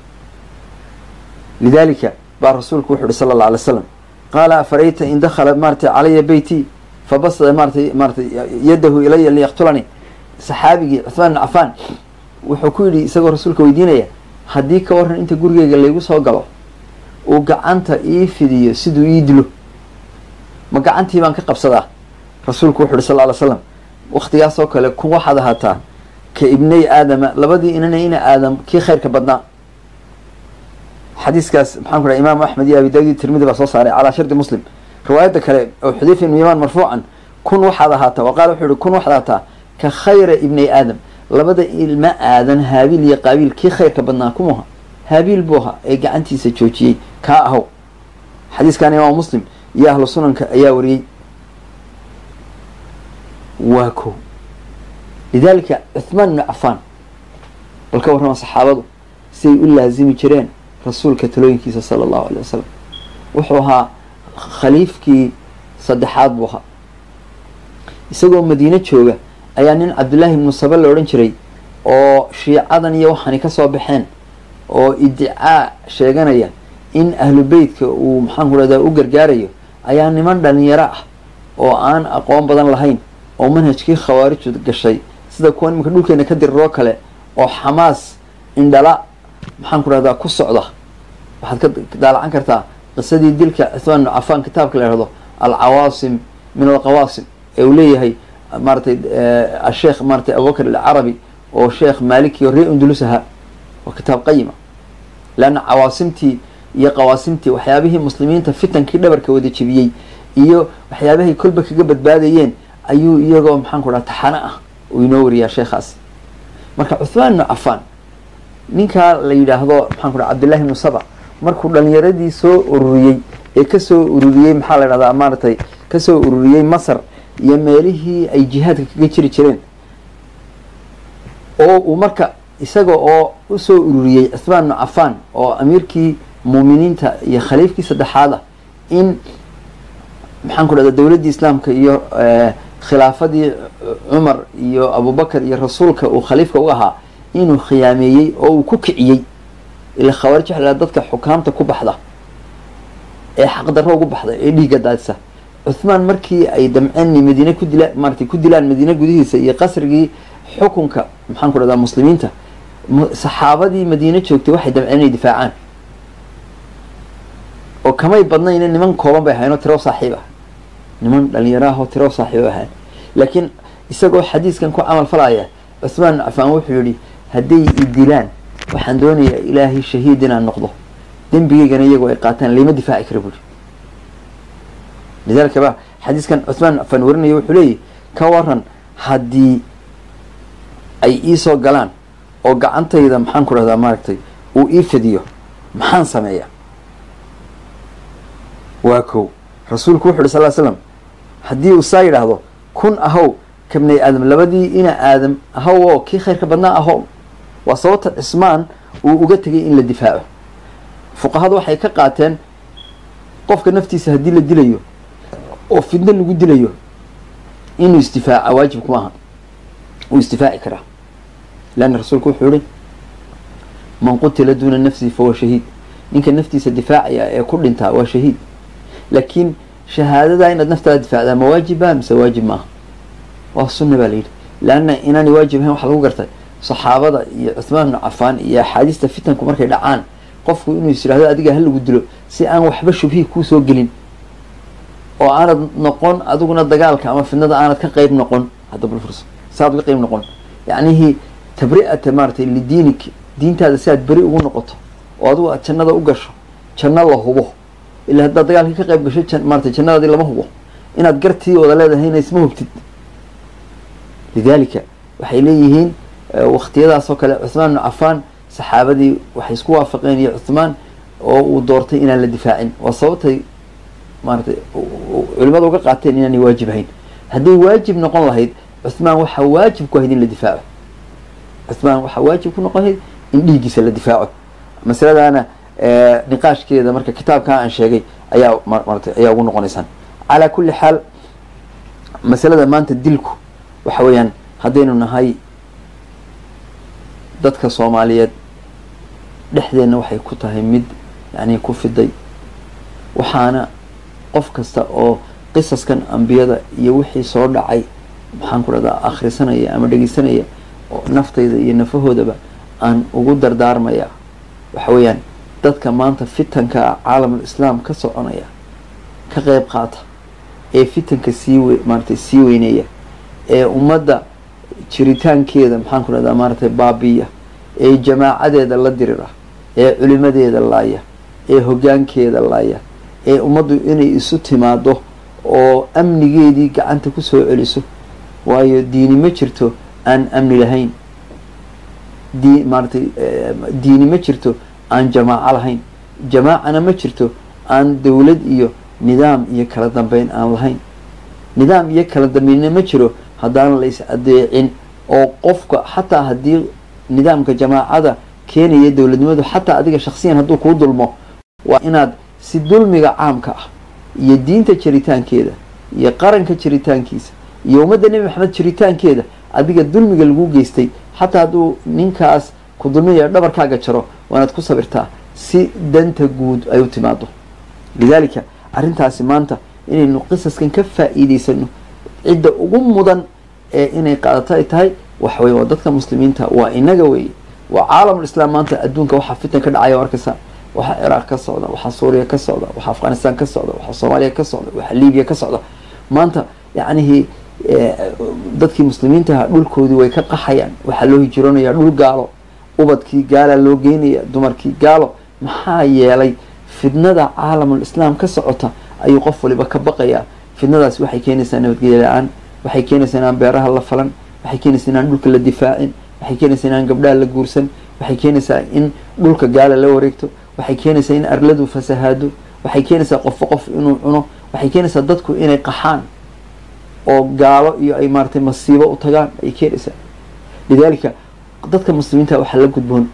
lidalika baa rasuulku wuxu uhi sala alla alay slam qaala afarayta in dakhala maaratay calaya beyti fabasada maaratay maaratay yadahu ilaya liyaqtulanii saxaabigii cuthmaan bin cafaan wuxuu ku yidhi isagoo rasuulka weydiinaya haddii ka waran inta gurigeyga laygu soo galo uu gacanta ii fidiyo siduu ii dilo ma gacantii baan ka qabsadaa rasuulku wuxu uhi sal ly slam waktigaasoo kale kun waxaad ahaataa ka ibnay aadama labadii inana ina aadam kii khayrka badnaa xadiiskaas maxaan ku dhaha imaamu axmed iyo abi daawud tirmidi baa soo saaray calaa shardi muslim riwaayadda kale oo xudayfa ibnu yamaan marfuucan kun waxaad ahaataa wa qaala wuxuu yihi kun waxaad ahaataa ka khayra ibnay aadam labada ilma aadan haabiil iyo qaabiil kii khayrka badnaa kumuha haabiil buu ahaa ee gacantiisa joojiyey kaa ahow xadiiskan imaamu muslim iyo ahlu sunanka ayaa wariyey waa ko lidalika cuthmaan ibnu cafaan bal ka warrama saxaabadu siday u laazimi jireen rasuulka talooyinkiisa sala allahu alay wasalam wuxuu ahaa khaliifkii saddexaad buu ahaa isagoo madiine jooga ayaa nin cabdullaahi ibnu saba la odhan jiray oo shiicadan iyo waxaani ka soo baxeen oo idicaa sheeganaya in ahlu beytka uu maxaan ku rahdaa u gargaarayo ayaa niman dhalinyaro ah oo aan aqoon badan lahayn oo manhajkii khawaarijtu gashay sida kuwa iminka dhulkeena ka diriroo kale oo xamaas indhala maxaan ku rahdaa ku socda waxaad ka daalacan kartaa qisadii dilka cuthmaan ibnu cafaan kitaabka la ihahdo alcawaasim min alqawaasim ee uu leeyahay maaratay asheekh maaratay abubakar alcarabi oo sheekh maliki oo ree undulus ahaa waa kitaab qayima leanna cawaasimtii iyo qawaasimtii waxyaabihii muslimiinta fitankii dhabarka wada jebiyey iyo waxyaabahay kolba kaga badbaadayeen ayuu iyagoo maxaan ku dhaha taxano ah uu inoo wariyaa sheekhaasi marka cuthmaan ibnu cafaan ninkaa la yidhaahdo maxaan ku dhaha cabdillahi ibnu saba markuu dhalinyaradii soo ururiyey ee kasoo ururiyey maxaa la dhahdaa maaratay kasoo ururiyey masar iyo meelihii ay jihaadka kaga jiri jireen oo uu marka isaga oo usoo ururiyey cuthmaan ibnu cafaan oo amiirkii muuminiinta iyo khaliifkii saddexaad ah in maxaan ku dhahda dowladdii islaamka iyo khilaafadii cumar iyo abubakar iyo rasuulka uu khaliifka u ahaa inuu khiyaameeyey oo uu ku kiciyey ila khawaarij waxa la dadka xukaamta ku baxda ee xaqdarro ugu baxda ee dhiigga daadisa cuthmaan markii ay damceen madiine ku dila maaratay ku dilaan madiine gudihiisa iyo qasrigii xukunka maxaan ku dhahdaa muslimiinta saxaabadii madiine joogtay waxay damceen inay difaacaan oo kamay badnayna niman kooban bay ahayn oo tiro saaxiib ah niman dhalinyaro ah oo tiro saaxiib ahayn laakiin isagoo xadiiskan ku camal falaya cuthmaan cafaan wuxuu yihi hadday i dilaan waxaan doonayaa ilaahay shahiid inaan noqdo dembigeygana iyagoo ay qaataan lama difaaci kara buuri lidalika ba xadiiskan cuthmaan cafaan warinaya wuxuu leeyahy ka waran haddii ay iisoo galaan oo gacantayda maxaan ku dhahdaa maaragtay uu ii fidiyo maxaan sameeya waa kow rasuulku wuxu uhi sal slam haddii uu saa yidhaahdo kun ahow kabnay aadam labadii ina aadam ahow oo kii khayrka badnaa ahow waa sababta cismaan uu uga tegay in la difaaco fuqahadu waxay ka qaateen qofka naftiisa haddii la dilayo oo fidno lagu dilayo inuu isdifaaca waajib kuma aha uu isdifaaci karaa leanna rasuulku wuxuu yihi man qutila duuna nafsihi fahuwa shahiid ninka naftiisa difaacaya ee ku dhintaa waa shahiid laakiin shahaadada inaad naftaada difaacdaa ma waajiba mise waajib maaha waa sunna baa layidhi leanna inaanay waajib ahayn waxa lagu gartay saxaabada iyo cuthmaan ibnu cafaan iyo axaadiista fitanku markay dhacaan qofku inuu is yidhahdo adiga ha lagu dilo si aan waxba shubhii kuusoo gelin oo aanad noqon adiguna dagaalka ama fidnada aanad ka qeyb noqon hadda bal fursa saaad uga qeyb noqon yacnihii tabri'ata maaratay lidiinik diintaada si aad beri ugu noqoto oo adigu aad jannada u gasho janno la hubo ilaa haddaad dagaalkii ka qayb gasho maarata jannadaadii lama hubo inaad gartii wada leedahayna isma hubtid lidaalika waxay leeyihiin waktiyadaas oo kale cuthmaan ibnu cafaan saxaabadii waxay isku waafaqeen iyo cuthmaan oo uu doortay inaan la difaacin waa sababtay maaratay culimada uga qaateen inaanay waajib ahayn hadday waajib noqon lahayd cuthmaan waxaa waajib ku ahayd in la difaaco cuthmaan waxaa waajib ku noqon lahayd in dhiiggiisa la difaaco masaladaana niqaashkeeda marka kitaabkaa aan sheegay ayaa maratay ayaa ugu noqonaysaan calaa kulli xaal masalada maanta dilku waxa weeyaan haddaynu nahay dadka soomaaliyeed dhexdeenna waxay ku tahay mid yacni ku fiday waxaana qof kasta oo qisaskan ambiyada iyo wixii soo dhacay maxaan ku dhahdaa akhrisanaya ama dhegeysanaya oo naftayda iyo nafahoodaba aan ugu dardaarmaya waxa weeyaan dadka maanta fitanka ah caalamul islaam ka soconaya ka qeyb qaata ee fitanka sii we maaratay sii weyneeya ee ummadda jiritaankeeda maxaan ku dhahdaa maaratay baabiya ee jamaacadeeda la dirira ee culimadeeda laaya ee hoggaankeeda laaya ee ummaddu inay isu timaado oo amnigeedii gacanta kusoo celiso waayo diini ma jirto aan amni lahayn dii maaratay diini ma jirto aan jamaaco lahayn jamaacana ma jirto aan dowlad iyo nidaam iyo kala dambeyn aan lahayn nidaam iyo kala dambeynna ma jiro haddaan la is adeecin oo qofka xataa haddii nidaamka jamaacada keenaya dowladnimadu xataa adiga shaksiyan hadduu kuu dulmo waa inaad si dulmiga caamka ah iyo diinta jiritaankeeda iyo qaranka jiritaankiisa iyo ummadda nebi maxamed jiritaankeeda adiga dulmiga lagu geystay xataa hadduu ninkaas ku dulminayo dhabarkaaga jaro waanaad ku sabirtaa si danta guud ay u timaado lidaalika arrintaasi maanta inaynu qisaskan ka faa'iideysano cidda ugu mudan ee inay qaadato ay tahay waxa weye waa dadka muslimiinta waa inaga weeye waa caalamul islaam maanta adduunka waxaa fitan ka dhacaya arkaysa waxaa ciraaq ka socda waxaa suuriya ka socda waxaa afghanistan ka socda waxaa soomaaliya ka socda waxaa libiya ka socda maanta yacnihii dadkii muslimiintaha dhulkoodii way ka qaxayaan waxaa loo hijroonayaa dhul gaalo ubadkii gaalaa loo geynaya dumarkii gaalo maxaa yeelay fidnada caalamul islaam ka socota ayuu qof waliba ka baqayaa fidnadaasi waxay keenaysaa nabadgelya la-aan waxay keenaysaa inaan beeraha la falan waxay keenaysaa inaan dhulka la difaacin waxay keenaysaa inaan gabdhaha la guursan waxay keenaysaa in dhulka gaala la wareegto waxay keenaysaa in arladu fasahaado waxay keenaysaa qofba qof inuu cuno waxay keenaysaa dadku inay qaxaan oo gaalo iyo ay maaratay masiibo u tagaan ay keenaysaa lidaalika dadka muslimiinta waxaa la gudboon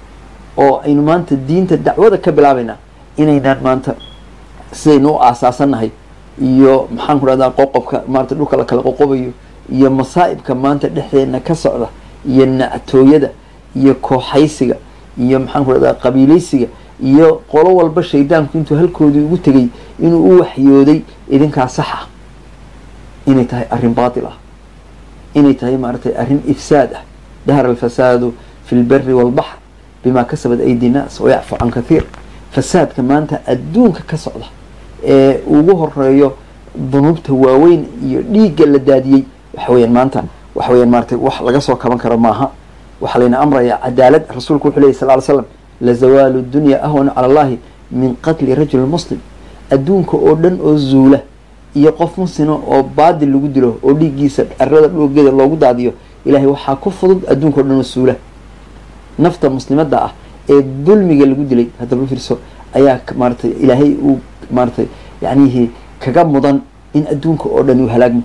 oo aynu maanta diinta dacwada ka bilaabaynaa inaynaan maanta sidaynu u aasaasannahay iyo maxaan ku dhahdaa qoqobka maarata dhulka la kala qoqobayo iyo masaa'ibka maanta dhexdeena ka socda iyo nactooyada iyo kooxaysiga iyo maxaan ku dhahdaa qabiilaysiga iyo qolo walba shaydaanku intuu halkoodii ugu tegay inuu u waxyooday idinkaa sax ah inay tahay arrin baatil ah inay tahay maaragtay arrin ifsaad ah dahara alfasaadu fi lberi walbaxr bimaa kasabat aydi nnaas wayacfu can kathiir fasaadka maanta adduunka ka socda ee ugu horeeyo dunuubta waaweyn iyo dhiigga la daadiyey waxa weyaan maanta waxa weyaan maaratay wax laga soo kaban karo maaha waxaa layna amrayaa cadaalad rasuulku wuxuu leyahy sal ly slam lazawaalu dunya ahwanu cala allahi min qatli rajuli muslim adduunka oo dhan oo zuula iyo qof muslima oo baadil lagu dilo oo dhiiggiisa arada dhoogeeda loogu daadiyo ilahay waxaa ku fudud adduunka o dhan oo suula nafta muslimadda ah ee dulmiga lagu dilay haddaba fiirso ayaa maaratay ilaahay uu maaratay yacnihii kaga mudan in adduunka oo dhan uu halaagmo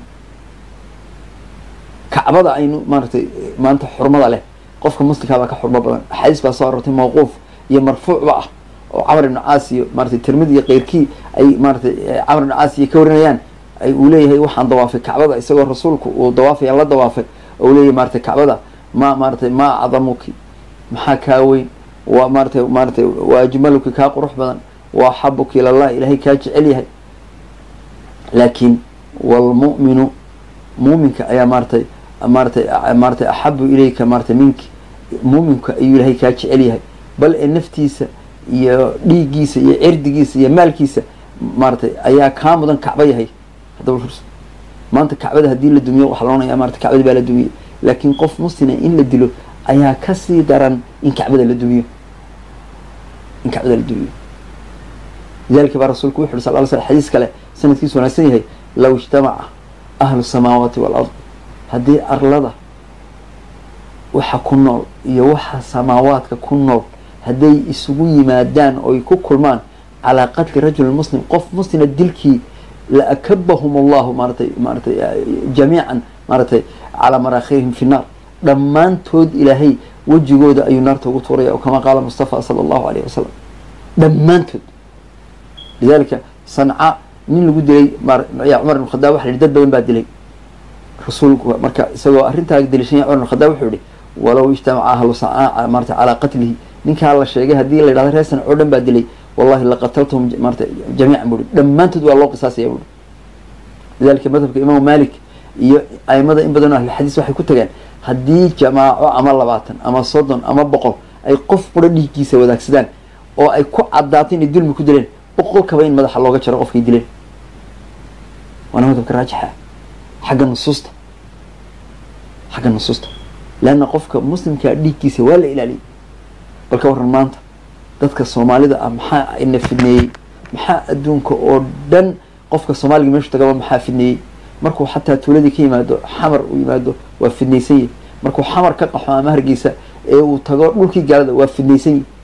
kacbada aynu maaratay maanta xurmada leh qofka muslimkaa baa ka xurmo badan axaadiis baa soo arortay mawquuf iyo marfuucba ah oo camar ibnu caas iyo maaratay tirmidi iyo keyrkii ay maaratay camar ibnu caas iyo ka warinayaan ay uu leeyahay waxaan dawaafay kacbada isagoo rasuulku uu dawaafaya la dawaafay oo uu leeyahay maaratay kacbada ma maaratay maa acdamuki maxaa kaa weyn waa maaratay maaratay waa ajmaluki kaa qurux badan waa axabuki ilallah ilaahay kaa jecel yahay laakiin walmu'minu muuminka ayaa maaratay maaratay maaratay axabu ilayka maaratay minki muuminka ayuu ilaahay kaa jecel yahay bal ee naftiisa iyo dhiiggiisa iyo cirdigiisa iyo maalkiisa maaratay ayaa kaa mudan kacba yahay haddaba furs maanta kacbada haddii la dumiyo waxaa loonaya maarata kacbadi baa la dumiyey laakiin qof muslima in la dilo ayaa kasii daran in kacbada la dumiyo in kacbada la dumiyo lidalika baa rasuulku wuxu uhi sal ly sl xadiis kale sanadkiisu wanaagsan yahay low ijtamaca ahlu samaawaati waalard haddii arlada waxa ku nool iyo waxa samaawaadka ku nool hadday isugu yimaadaan oy ku kulmaan calaa qatli rajulin muslim qof muslima dilkii la akabahum allahu maaratay maaratay jamiican maaratay calaa maraakhirihim fi nnaar dhammaantood ilaahay wejigooda ayuu naarta ugu tuuraya oo kama qaala mustafa sala allahu alayh wasalam dhammaantood lidalika sanca nin lagu dilay ya cumar ibn khadaab waxa la yihi dad badan baa dilay rasuulku marka isagoo arrintaa daliishanya cumar ibn khadaab wuxuu yihi walow ijtamaca ahlu sanca maarata calaa qatlihi ninkaa la sheegay haddii la yidhahdo reer sanc oo dhan baa dilay wallahi laqataltahum maarata jamiican buri dhammaantood waa loo qisaasaya buri lidalika madhabka imaamu malik iyo aimada in badan o ahlulxadiis waxay ku tageen haddii jamaaco ama labaatan ama soddon ama boqol ay qof qura dhiiggiisa wadaagsadaan oo ay ku caddaato inay dulmi ku dileen boqolkaba in madaxa looga jaro qofkay dileen waana madhabka raajixa xagga nusuusta xagga nusuusta leanna qofka muslimkaa dhiiggiisa waa la ilaaliyay bal ka warran maanta dadka soomaalida ah maxaa ina fidneeyey maxaa adduunka oo dhan qofka soomaaliga meeshu tagaba maxaa fidneeyey markuu xataa tuuladii ka yimaado xamar uu yimaado waa fidnaysan yahi markuu xamar ka qaxo ama hargeysa ee uu tago dhulkii gaalada waa fidnaysan yahi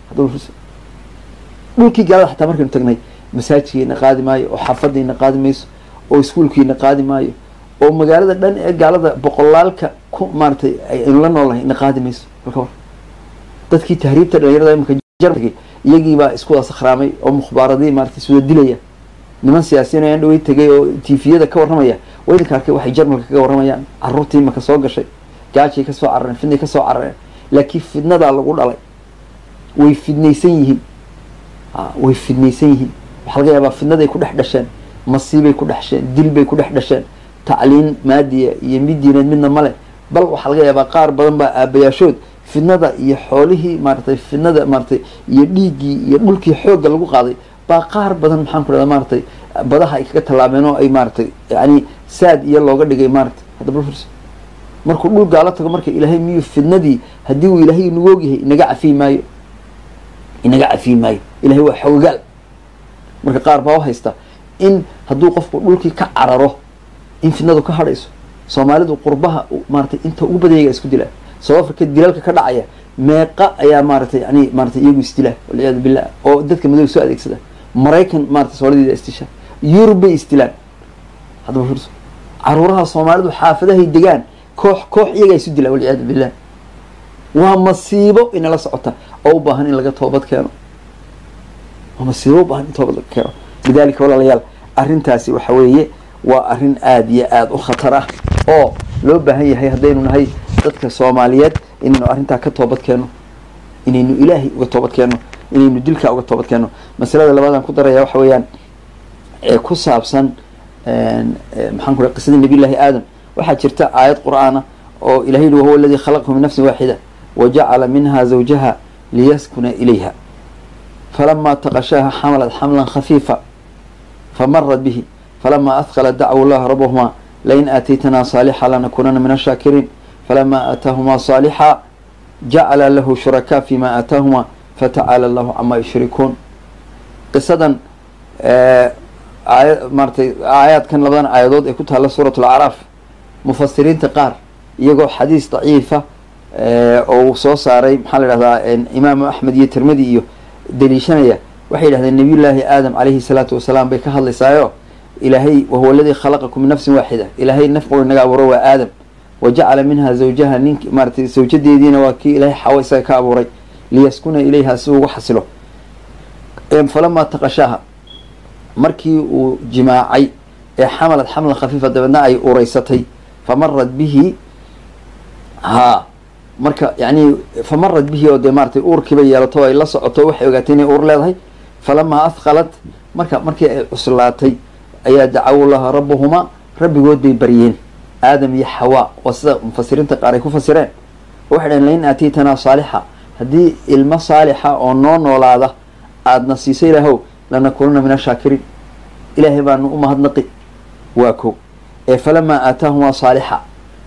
dhulkii gaalada xataa markaynu tagnay masaajidkiina qaadi maayo oo xaafadiina qaadi mayso oo iskuolkiina qaadi maayo oo magaalada dhan ee gaalada boqolaalka ku maaratay aynu la noolnahay ina qaadi mayso balka war dadkii tahriibta dhalinyarada imika jarmagay iyagiibaa isku wada sakhraamay oo mukhbaaradii maaratay iswada dilaya niman siyaasiyiin ayaan dhawey tegay oo tifiyada ka warramaya waa idinka arkay waxay jarmalka kaga warramayaan caruurtii imaka soo gashay gaajay kasoo carareen fidnay kasoo carareen laakiin fidnadaa lagu dhalay way fidnaysan yihiin way fidnaysan yihiin waxaa laga yaabaa fidnaday ku dhex dhasheen masiibay ku dhexsheen dil bay ku dhex dhasheen tacliin maadiya iyo mid diineed midna male bal waxaa laga yaabaa qaar badan baa aabayaashood fidnada iyo xoolihii maaratay fidnada maaratay iyo dhiiggii iyo dhulkii xoogga lagu qaaday baa qaar badan maxaan ku dhahda maaratay badaha ay kaga tallaabeen oo ay maaratay yani saad iyo looga dhigay maaratay hadda bal firs markuu dhul gaalo tago marka ilaahay miyuu fidnadii haddii uu ilaahay inagu ogyahay inaga cafiyi maayo inaga cafiyi maayo ilahay waa xoogaal marka qaar baa u haysta in hadduu qofku dhulkii ka cararo in fidnadu ka hadhayso soomaalidu qurbaha maaratay inta ugu badanyayga isku dilaa south africa dilalka ka dhacaya meeqa ayaa maaratay yani maaratay iyagu isdilaa walciyaadu billah oo dadka madow soo adeegsada maraykan maratay sooladiida istisha yurub bay isdilaan haddaba fiirso caruuraha soomaalidu xaafadahay degaan koox koox iyagaa isu dilaa walciyaadu billah waa masiibo inala socota oo u baahan in laga toobad keeno waa masiibo ubaahan in toobad laga keeno lidalika walaalayaal arrintaasi waxa weeye waa arrin aada iyo aada u khatar ah oo loo baahan yahay haddaynu nahay dadka soomaaliyeed inaynu arrintaa ka toobad keenno inaynu ilaahay uga toobad keenno inaynu dilkaa uga toobad keenno masalada labaadaan ku daraya waxa weeyaan ee ku saabsan maxaan ku qisadii nabiy llahi aadam waxaa jirta aayad qur-aana oo ilahay yihi wahuwa aladii khalaqahu min nafsin waaxida wajacala minha zawjaha liyaskuna ilayha falama taqashaaha xamalat xamlan khafiifa famarat bihi falama ahqala dacwu llaha rabahuma lain aataytana saalixa lanakunana min ashaakiriin falama aataahuma saalixa jacala lahu shurakaa fima aataahuma fatacaala allahu camaa yushrikuun qisadan aaya maaratay aayaadkan labadan aayadood ee ku taalla suurat alacraaf mufasiriinta qaar iyagoo xadiis daciifa oo uu soo saaray maxaa la yidhahdaa imaamu axmed iyo tirmidi iyo daliishanaya waxay yidhahdeen nabiy llaahi aadam calayhi salaatu wasalaam bay ka hadlaysaayo ilaahay wahuwa aladii khalaqakum min nafsin waaxida ilaahay naf qura inaga abuuro waa aadam wa jacala minha zawjaha nink maaratay zawjadeediina waa kii ilaahay xawo isaga ka abuuray liyaskuna ilayha si ugu xasilo falamaa taqashaaha markii uu jimaacay ee xamalad xamlan khafiifa dabeedna ay ureysatay famarat bihi haa marka yani famarat bihi oo dee maaratay uurkiiba yeelato ay la socoto waxay ogaatay inay uur leedahay falamaa ahqalat marka markii ay cuslaatay ayaa dacawu laha rabbuhumaa rabbigood bay baryeen aadam iyo xawaa oo sida mufasiriinta qaar ay ku fasireen waxay dhaheen lain aataytanaa saalixa haddii ilmo saalixa oo noo noolaada aadna siisa ilaahow lanakununa min ashaakiriin ilaahay baanu u mahadnaqi waa ko ee falamaa aataahumaa saalixa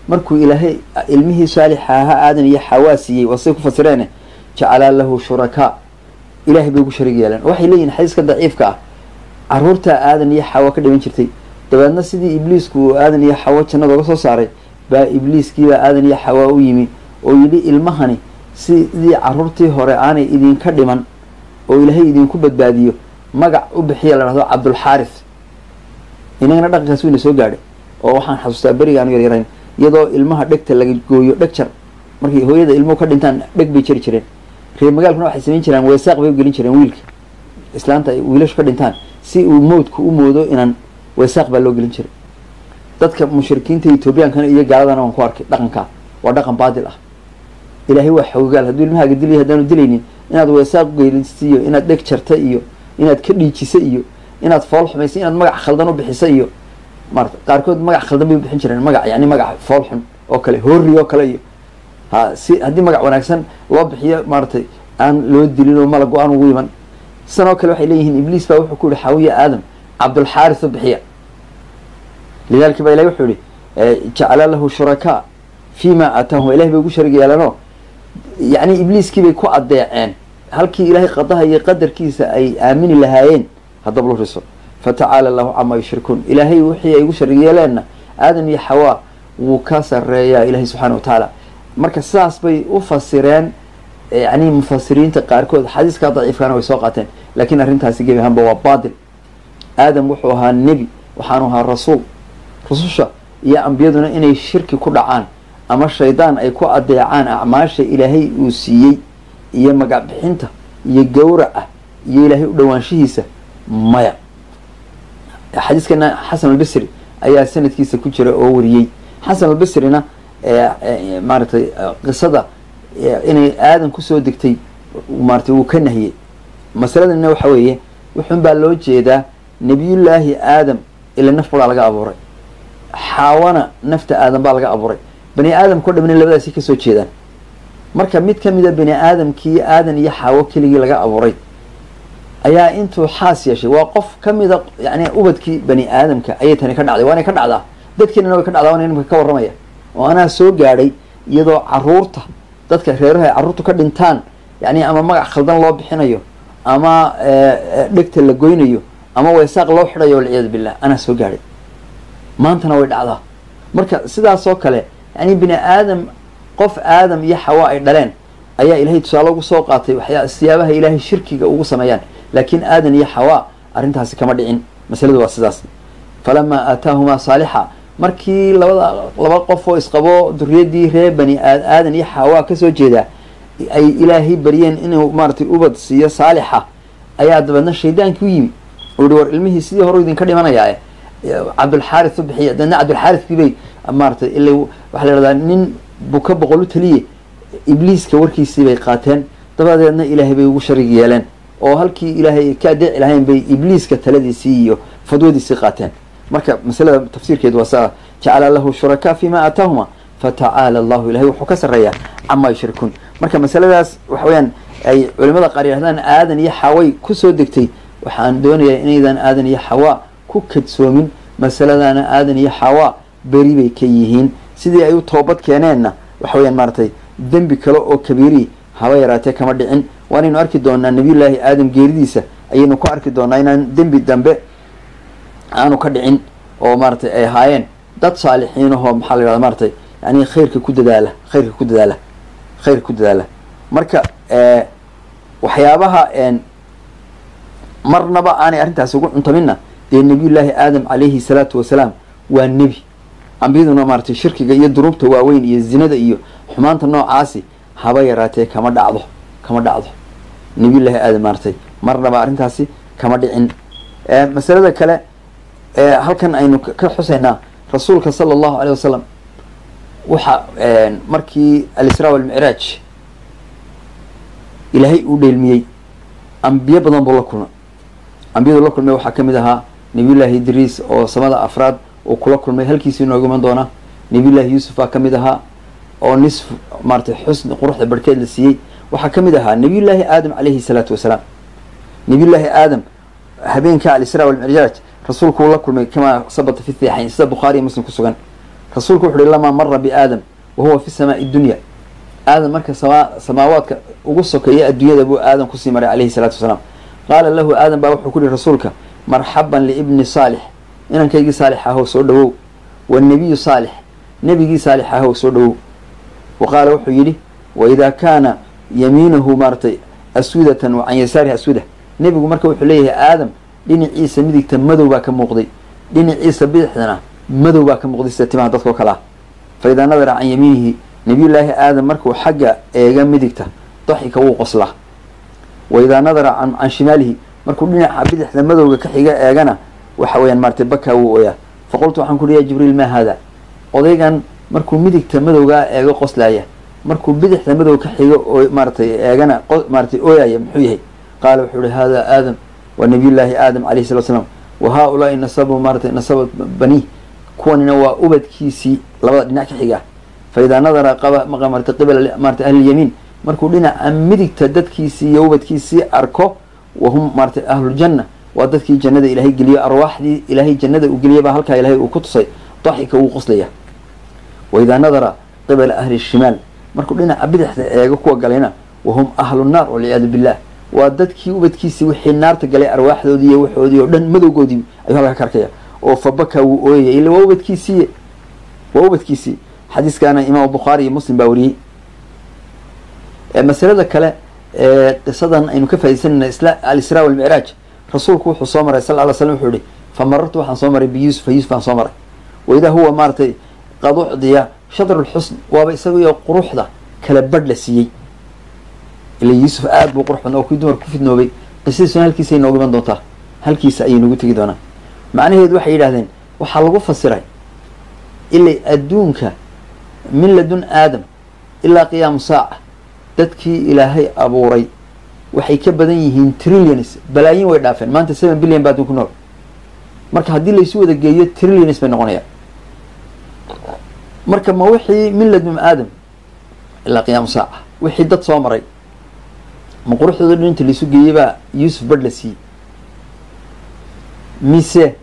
markuu ilaahay ilmihii saalixa ahaa aadan iyo xawaa siiyey waa say ku fasireene jacalaa lahu shurakaa ilahay bay ugu sharig yeeleen waxay leeyihin xadiiska daciifka ah caruurtaa aadan iyo xawa ka dhiman jirtay dabeedna sidii ibliisku uu aadan iyo xawo jannada uga soo saaray baa ibliiskiibaa aadan iyo xawaa u yimi oo yidhi ilmahani sidii caruurtii hore aanay idinka dhiman oo ilaahay idinku badbaadiyo magac u bixiya la dhahdo cabdulxaaris inagana dhaqankaas wayna soo gaadhay oo waxaan xasuustaa beriga aanu yaryarayn iyadoo ilmaha dhegta laga gooyo dheg jar markay hooyada ilmuhu ka dhintaan dheg bay jari jireen reer magaalkuna waxay samayn jireen weesaaq bay u gelin jireen wiilka islaanta ay wiilashu ka dhintaan si uu mowdku u moodo inaan weesaaq baa loo gelin jiray dadka mushrikiinta etoobiyaankana iyo gaaladana waan ku arkay dhaqankaa waa dhaqan baadil ah ilaahay waa xoogaal hadduu ilmahaaga dilay haddaanu dilaynin inaad weesaaq ugeelisa iyo inaad dheg jarta iyo inaad ka dhiijisa iyo inaad fool xumaysa inaad magac khaldan u bixisa iyo maarata qaarkood magac khaldan bay u bixin jireen magac yani magac fool xun oo kale hoori oo kale iyo ha si haddii magac wanaagsan loo bixiyo maaratay aan loo dilin oo malago aan ugu iman sidan oo kale waxay leeyihiin ibliis baa wuxuu ku yihi xaawiya aadam cabdulxaaris u bixiya lidalika baa ilahi wuxuu yihi jacala lahu shurakaa fi ma aataahum ilahay bay ugu sharig yeelanoo yacni ibliiskii bay ku adeeceen halkii ilaahay qadaha iyo qadarkiisa ay aamini lahaayeen haddaba lu riso fatacaala allahu camaa yushrikuun ilaahay wixii ay ugu sharig yeeleenna aadan iyo xawaa wuu ka sareeyaa ilahay subxana wa tacaala marka sidaas bay u fasireen yani mufasiriinta qaarkood xadiiskaa daciifkaana way soo qaateen lakiin arrintaasi gebi ahaanba waa baatil aadam wuxuu ahaa nebi waxaanu ahaa rasuul rususha iyo ambiyaduna inay shirki ku dhacaan ama shaydaan ay ku adeecaan acmaasha ilaahay uu siiyey iyo magac bixinta iyo gawraca iyo ilaahay u dhowaanshihiisa maya xadiiskana xasan albasri ayaa sanadkiisa ku jira oo wariyey xasan albasrina maaratay qisada inay aadan kusoo degtay maaratay wuu ka nahiyey masaladana waxa weeye wuxun baa loo jeedaa nebiyullaahi aadam ila naf baa laga abuuray xaawana nafta aadam baa laga abuuray bani aadamkao dhamna labadaasi kasoo jeedaan marka mid kamida bani aadamkii aadan iyo xaawo keligii laga abuuray ayaa intuu xaas yeeshay waa qof kamida yani ubadkii bani aadamka ayay tani ka dhacday waanay ka dhacdaa dadkeenana way ka dhacdaa waana nimka ka warramaya oo anaa soo gaadhay iyadoo caruurta dadka reeraha ay carruurtu ka dhintaan yani ama magac khaldan loo bixinayo ama dhegta la goynayo ama weesaaq loo xidhayo walciyaadu billah anaa soo gaadhay maantana way dhacdaa marka sidaasoo kale yani bini aadam qof aadam iyo xawa ay dhaleen ayaa ilaahay tusaale ugu soo qaatay waxyaa siyaabaha ilaahay shirkiga ugu sameeyaan laakiin aadan iyo xawa arrintaasi kama dhicin masaladu waa sidaas falamaa aataahumaa saalixa markii labada laba qof oo isqabo duriyadii reer bani aadan iyo xawa kasoo jeedaa ay ilaahay baryeen inuu maaratay ubad siiyo saalixa ayaa dabeedna shaydaankii u yimi uu yihi war ilmihii sidii hore idinka dhimanayaa cabdulxaaris u bixiya dabeedna cabdulxaariskii bay maaratay ila waxaa la ihahdaa nin buka boqol u taliye ibliiska warkiisii bay qaateen dabadeedna ilaahay bay ugu sharig yeeleen oo halkii ilaahay ka adeeci lahayn bay ibliiska taladiisii iyo fadwadiisii qaateen marka masalada tafsiirkeedu waa saa jacala lahu shurakaa fi ma aataahuma fatacaala allahu ilahay wuxuu ka sarreeyaa camaa yushrikuun marka masaladaas waxa weyaan ay culimada qaar yidhahdaan aadan iyo xaway kusoo degtay waxaan doonayaa inaydan aadan iyo xawaa ku kadsoomin masaladana aadan iyo xawaa beri bay ka yihiin sidii ay u toobad keeneenna waxa weyaan maaratay dembi kale oo kabiiri haba yaraatee kama dhicin waanaynu arki doonaa nabiyullaahi aadam geeridiisa ayaynu ku arki doonaa inaan dembi dambe aanu ka dhicin oo maaratay ay ahaayeen dad saalixiin ahoo maxaa la yihahda maaratay yani khayrka ku dadaala khayrka ku dadaala khayrka ku dadaala marka waxyaabaha marnaba aanay arrintaasi ugu cuntaminna dee nabiyullaahi aadam calayhi salaatu wasalaam waa nebi ambiyaduna maaratay shirkiga iyo dunuubta waaweyn iyo zinada iyo xumaanta noocaasi haba yaraatee kama dhacdo kama dhacdo nabiyullaahi aadam maaratay marnaba arrintaasi kama dhicin masalada kale halkan aynu ka xusaynaa rasuulka sala allahu aleyh wasalam waxa markii alisraa walmicraaj ilaahay uu dheelmiyey ambiyo badan buu la kulmay ambiyadu la kulmay waxaa kamid ahaa nabiyullaahi idriis oo samada afraad uu kula kulmay halkiisii inooga iman doonaa nabiyullaahi yuusuf baa kamid ahaa oo nisf maaratay xusni quruxda barhkeed la siiyey waxaa kamid ahaa nabiyullaahi aadam calayhi salaatu wasalaam nabiyullaahi aadam habeenka alisraa walmicraaj rasuulku uu la kulmay kamaa sabata fi saxiixayn sida bukhaari iyo muslim ku sugan rasuulku wuxu uhi lamaa mara biaadam wa huwa fi samaai dunya aadam marka sama samaawaadka ugu sokeeya adduunyada buu aadam kusii maray calayhi salaatu wasalaam qaala lahu aadam baa wuxuu ku yihi rasuulka marxaban liibni saalix inankaygii saalix ahow soo dhowow wanebiyu saalix nebigii saalix ahow soo dhowow wa qaala wuxuu yidhi waidaa kaana yamiinahu maaratay aswidatan wa can yasaarihi aswida nebigu marka wuxuu leeyahay aadam dhinaciisa midigta madow baa ka muuqday dhinaciisa bidixdana madow baa ka muuqday sida timaha dadkao kale ah fa idaa nadara can yamiinihi nabiyullaahi aadam markuu xagga eega midigta daxika wuu qoslaa wa idaa nadara can can shimaalihi markuu dhinaca bidixda madowga ka xiga eegana waxa weeyaan maaratay bakaa wuu ooyaa fa qultu waxaan ku uhi ya jibriil maa haada odaygan markuu midigta madowgaa eego qoslaaya markuu bidixda madow ka xigo oo maaratay eegana maaratay ooyaya muxuu yahay qaala wuxuu ihi hada aadam waa nabiyullaahi aadam calayhi salatu slam wa haa-ulaai nasabu maaratay nasaba baniih kuwanina waa ubadkiisii labada dhinac ka xiga fa idaa nadara qaba maarata qibala maarata ahlilyamiin markuu dhinaca midigta dadkiisii iyo ubadkiisii arko wahum maaratay ahluljanna waa dadkii jannada ilaahay geliyo arwaaxdii ilaahay jannada uu geliyay baa halkaa ilaahay uu ku tusay daxika wuu qoslaya wa idaa nadara qibala ahli shimaal markuu dhinaca bidixda eego kuwa galayna wahum ahlu nnaar walciyaadu billah waa dadkii ubadkiisii wixii naarta galay arwaaxdoodii iyo waxoodii oo dhan madowgoodii ayuu halkaa ka arkaya oo fabaka wuu ooyaya ila waa ubadkiisii waa ubadkiisii xadiiskaana imaam bukhaari iyo muslim baa wariyey masalada kale qisadan aynu ka faidaysanayna alisraa walmicraaj rasuulku wuxuu soo maray sal ly slam wuxuu ihi fa marartu waxaan soo maray biyuusufa yuusuf aan soo maray waidaa huwa maaratay qad ucdiya shatr lxusn waaba isagiyo quruxda kala badh la siiyey ila yuusuf aada buu qurux badna oo kii dumar ku fidnoobay qisadiisuna halkiisa ay noogu iman doontaa halkiisa ayay noogu tegi doonaa macnaheedu waxay yidhahdeen waxaa lagu fasiray ilay adduunka min ladun aadam ilaa qiyaamu saaca dadkii ilaahay abuuray waxay ka badan yihiin trillions balaayin way dhaafeen maanta seven billion baa adduun ku nool marka haddii laysu wada geeyo trillions bay noqonayaan marka ma wixii min ladun aadam ilaa qiyaamu saaca wixii dad soo maray ma quruxdooda dhan inta laisu geeyey baa yuusuf badh la siiyey mise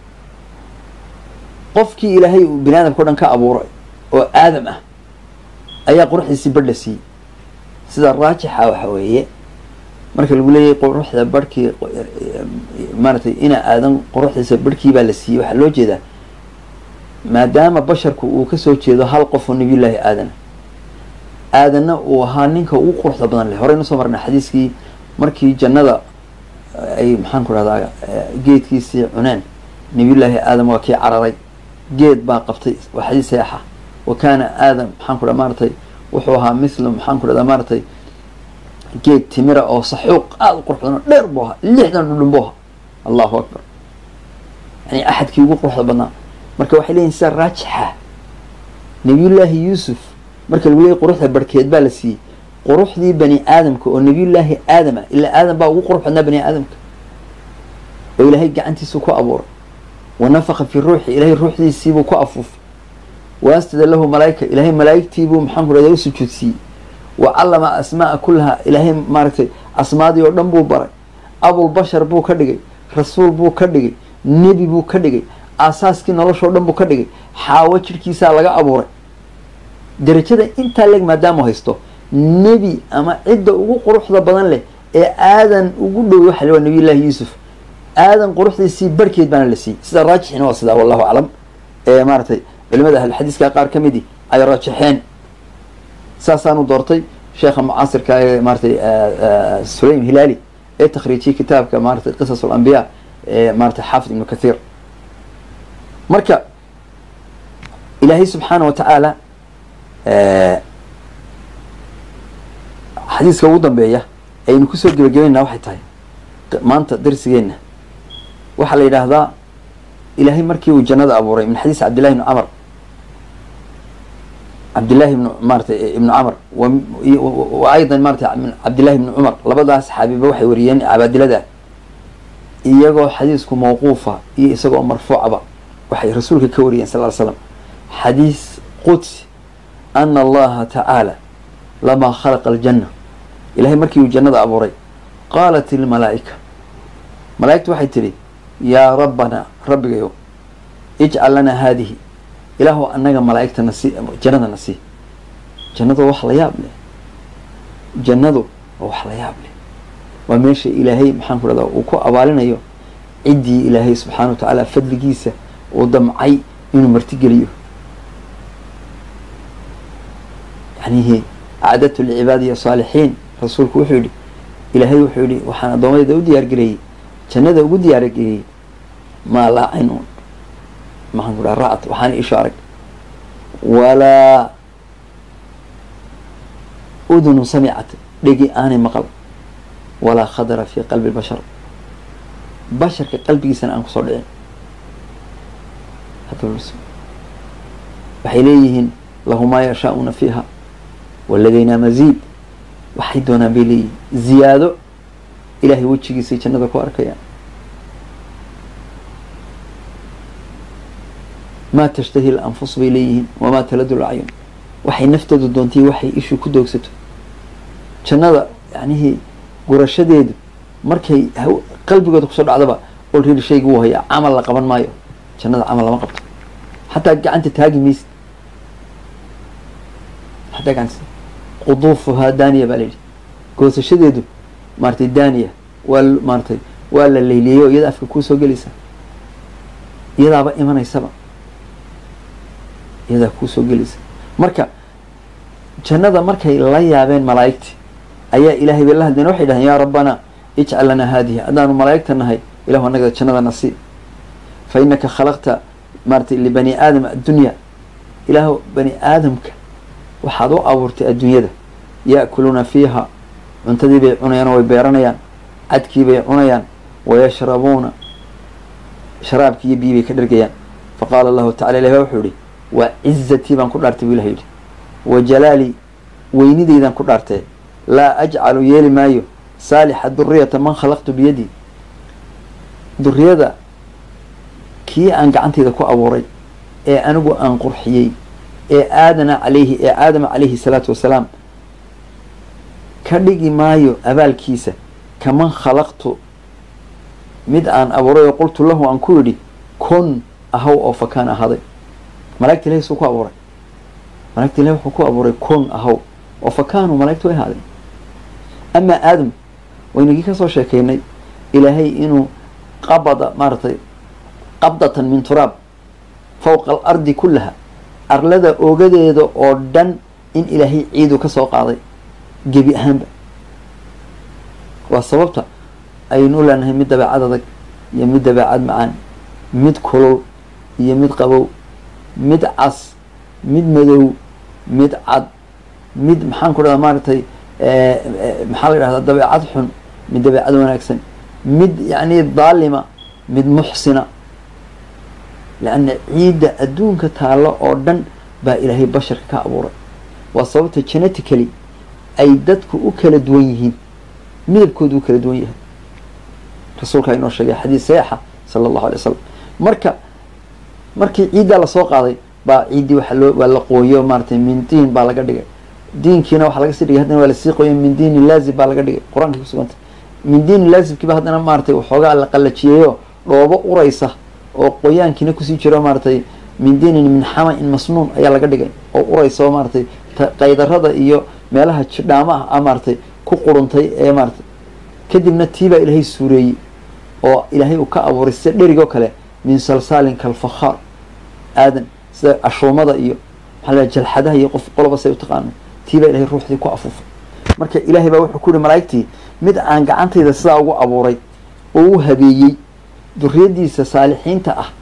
qofkii ilaahay uu bini aadamka o dhan ka abuuray oo aadam ah ayaa quruxdiisii badh la siiyey sida raajixa waxa weeye marka lagu leeyahay quruxda barhkii maaratay ina aadan quruxdiisa barhkii baa la siiyey waxaa loo jeedaa maadaama basharku uu kasoo jeedo hal qof oo nabiyullaahi aadana aadanna uu ahaa ninka ugu quruxda badan leh horeyna soo marnay xadiiskii markii jannada ay maxaan ku rahdaa geedkiisii cuneen nabiyullaahi aadam waa kii cararay geed baa qabtay waa xadiis saeexa wa kaana aadam maxaan ku dhaha maaratay wuxuu ahaa mithlu maxaan ku dhahdaa maaratay geed timira oo saxuuq aada u qurux badan oo dheer buu ahaa lixdan dhudhun buu ahaa allahu akbar yani axadkii ugu quruxda badnaa marka waxay leeyihin sida raajixa nabiyullaahi yuusuf marka lagu leeyay quruxda barhkeed baa la siiyey quruxdii bani aadamka oo nabiyullaahi aadama ilaa aadam baa ugu qurux badnaa bani aadamka oo ilaahay gacantiisuu ku abuuray wa nafaqa fi ruuxi ilaahay ruuxdiisiibuu ku afuufay wa asjada lahu malaa'ika ilaahay malaa'igtiibuu maxaan ku rahda u sujuudsiiyey wa callama asmaaa kullaha ilaahay maaragtay asmaadii oo dhan buu baray abulbashar buu ka dhigay rasuul buu ka dhigay nebi buu ka dhigay aasaaskii noloshoo dhan buu ka dhigay xaawo jidhkiisaa laga abuuray darajada intaa leg maadaamuu haysto nebi ama cidda ugu quruxda badan leh ee aadan ugu dhow waxa la waa nabiyullaahi yuusuf aadan quruxdiisii barhkeed baana la siiyey sida raajixina waa sidaa wallahu aclam ee maaratay culimada ahlulxadiiska qaar ka midi ay raajixeen saasaanu doortay sheekha mucaasirka ee maaratay sulaym hilaali ee takhriijiyey kitaabka maaratay qisas alambiya ee maaratay xaafid ibnu kathiir marka ilaahay subxaana wa tacaala xadiiska ugu dambeeya aynu kusoo gebagabeynaa waxay tahay maanta darsigeenna waxaa la yidhaahdaa ilaahay markii uu jannada abuuray min xadiis cabdillahi ibni camar cabdillahi ibn maaratay ibnu camar wa aydan maratay min cabdillahi ibni cumar labadaas saxaabiba waxay wariyeen cabaadilada iyagoo xadiisku mawquufa iyo isagoo marfuucaba waxay rasuulka ka wariyeen sal ly slam xadiis qudsi ana allaha tacaala lamaa khalaqa aljanna ilahay markii uu jannada abuuray qaalat ilmalaa'ika malaa'igtu waxay tidhi yaa rabbanaa rabbigayow ijcal lanaa haadihi ilaahu annaga malaa'igta na sii jannada na sii jannadu waa wax la yaab leh jannadu waa wax la yaab leh waa meesha ilaahay maxaan ku dhahdaa uu ku abaalinayo ciddii ilaahay subxaana wa tacaala fadligiisa uu damcay inuu martigeliyo yanihi acdadtu licibaadiya saalixiin rasuulku wuxuu yihi ilaahay wuxuu yihi waxaan addoomadeyda u diyaargareeyey jannada ugu diyaargareeyey maa laa caynuun maxaan ku dhaha ra'at waxaana isho arag walaa udunun samicat dhegi aanay maqal walaa khadara fi qalbi bashar basharka qalbigiisana aan kusoo dhicin waxay leeyihiin lahu maa yashaa'una fiiha waladaynaa maziid waxay doonaan bay leeyihiin ziyaado ilahay wejigiisay jannada ku arkayaan maa tashtahi lanfus bay leeyihiin wamaa taladu lacyun waxay nafteedu doontay waxay ishu ku doogsato jannada yanihii gurashadeedu markay qalbigooda kusoo dhacdaba olredi shayga wuu hayaa camal la qaban maayo jannada camal lama qabto xataa gacanta taagi maysid xataa gacanta quduufuhaa daaniya baa layidhi goosashadeedu maaratay daaniya waa maaratay waa la layliyeyo iyada afka kuusoo gelaysa iyadaaba imanaysaba iyadaa kuusoo gelaysa marka jannada markay la yaabeen malaa'igti ayaa ilaahay bay la hadleen waxay dhahdeen yaa rabbanaa ijcal lanaa haadihi haddaanu malaa'igta nahay ilahu annaga jannada nasii fa inaka khalaqta maaratay libani aadam addunya ilaahu bani aadamka waxaad u abuurtay adduunyada ya'kuluuna fiiha cuntadii bay cunayaan oo way beeranayaan cadkii bay cunayaan wayashrabuuna sharaabkii iyo biyi bay ka dhergayaan faqaala allahu tacala ilahi wuxuu yihi waa cizatii baan ku dhaartay buu ilaha yidhi wa jalaalii weynidaydaan ku dhaartee laa ajcalu yeeli maayo saalixa duriyata man khalaqtu biyadii duriyada kii aan gacantayda ku abuuray ee anigu aan qurxiyey ee aadana calayhi ee aadama calayhi salaatu wasalaam ka dhigi maayo abaalkiisa kaman khalaqtu mid aan abuuray oo qultu lahu aan ku yidhi kun ahaw oo fakaan ahaaday malaigta ilahi suu ku abuuray malaigta ilahi wuxuu ku abuuray kun ahaw oo fakaanu malaigta way ahaadeen amaa aadam waynagii kasoo sheekaynay ilaahay inuu qabada maaratay qabdatan min turaab fawqa alardi kullaha arlada ogadeeda oo dhan in ilaahay ciidu ka soo qaaday gebi ahaanba waa sababta aynu u leenahay mid dabeecad adag iyo mid dabeecad macaan mid kulul iyo mid qabow mid cas mid madow mid cad mid maxaan ku dhahda maaragtay maxaa la yidhahdaa dabeecad xun mid dabeecad wanaagsan mid yacni daalima mid muxsina leanna ciidda adduunka taallo oo dhan baa ilaahay basharka ka abuuray waa sababta genetically ay dadku u kala duwan yihiin midabkoodu u kala duwan yahay rasuulkaa inoo sheegay xadiis saxiixa sala allahu alay wasalam marka markii ciiddaa lasoo qaaday baa ciiddii waxa loo waa la qooyo maaratay min diin baa laga dhigay diinkiina waxaa laga sii dhigay haddana waa lasii qooyo min diini laazib baa laga dhigay qur-aankay kusugantay min diini laazibkiiba haddana maaratay waxoogaa la qallajiyeeyo dhoobo uraysa oo qoyaankiina kusii jiro maaratay min diinin min xama-in masnuun ayaa laga dhigay oo uraysa oo maaratay qaydarada iyo meelaha jidhaamaha ah maaratay ku quruntay ee maaratay kadibna tiibaa ilaahay suureeyey oo ilaahay uu ka abuuray sida dherigoo kale min salsaalin kalfakhaar aadan sida ashuumada iyo maxaa la jalxadaha iyo qof qoloba say u taqaano tiibaa ilahay ruuxdii ku afuufay marka ilaahay baa wuxuu ku yihi malaa'igtii mid aan gacantayda sidaa ugu abuuray oo u habeeyey duriyadiisa saalixiinta ah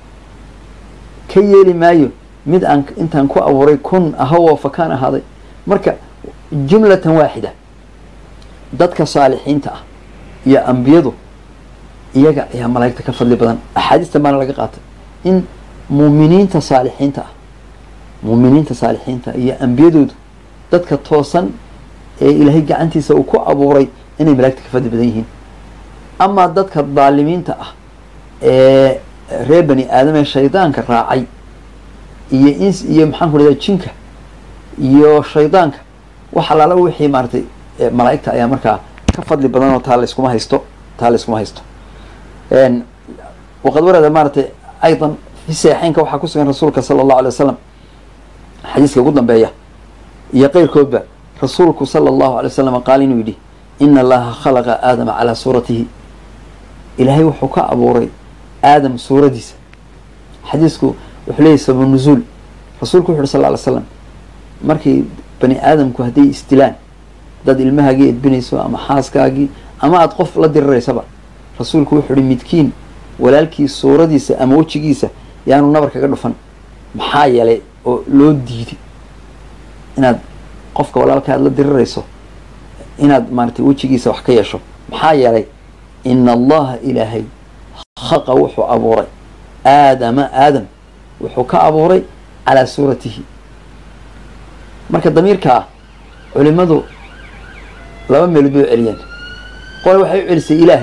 ka yeeli maayo mid aan intaan ku abuuray kun ahawoo fakaan ahaaday marka jumlatan waaxida dadka saalixiinta ah iyo ambiyadu iyaga ayaa malaa'igta ka fadli badan axaadiistan baana laga qaatay in muuminiinta saalixiinta ah muuminiinta saalixiinta iyo ambiyadoodu dadka toosan ee ilaahay gacantiisa uu ku abuuray inay malaigta ka fadli badan yihiin amaa dadka daalimiinta ah ee reer bani aadam ee shaydaanka raacay iyo ins iyo maxaan ku rahda jinka iyo shaydaanka wax alaala wixii maaratay malaa'igta ayaa markaa ka fadli badan oo taa la iskuma haysto taa la iskuma haysto waqad warada maaratay aydan fi saxiixeynka waxaa ku sugan rasuulka sala allahu alay wasalam xadiiska ugu dambeeya iyo qeyrkoodba rasuulku sala allahu alay wasalam qaal inuu yidhi ina allaha khalaqa aadama calaa suuratihi ilaahay wuxuu ka abuuray aadam suuradiisa xadiisku wuxuu leeyahy sababu nuzuul rasuulku wuxu uhi sal ly slam markii bani aadamku hadday isdilaan dad ilmahaagii edbinayso ama xaaskaagii ama aada qof la diriraysaba rasuulku wuxuu ihi midkiin walaalkii suuradiisa ama wejigiisa yaanu nabar kaga dhufan maxaa yeelay oo loo diiday inaad qofka walaalka aad la dirirayso inaad maaratay wejigiisa wax ka yeesho maxaa yeelay ina allaha ilaahay haqa wuxuu abuuray aadama aadam wuxuu ka abuuray calaa suuratihi marka damiirka ah culimadu laba meelood bay u celiyeen qole waxay u celisay ilaahay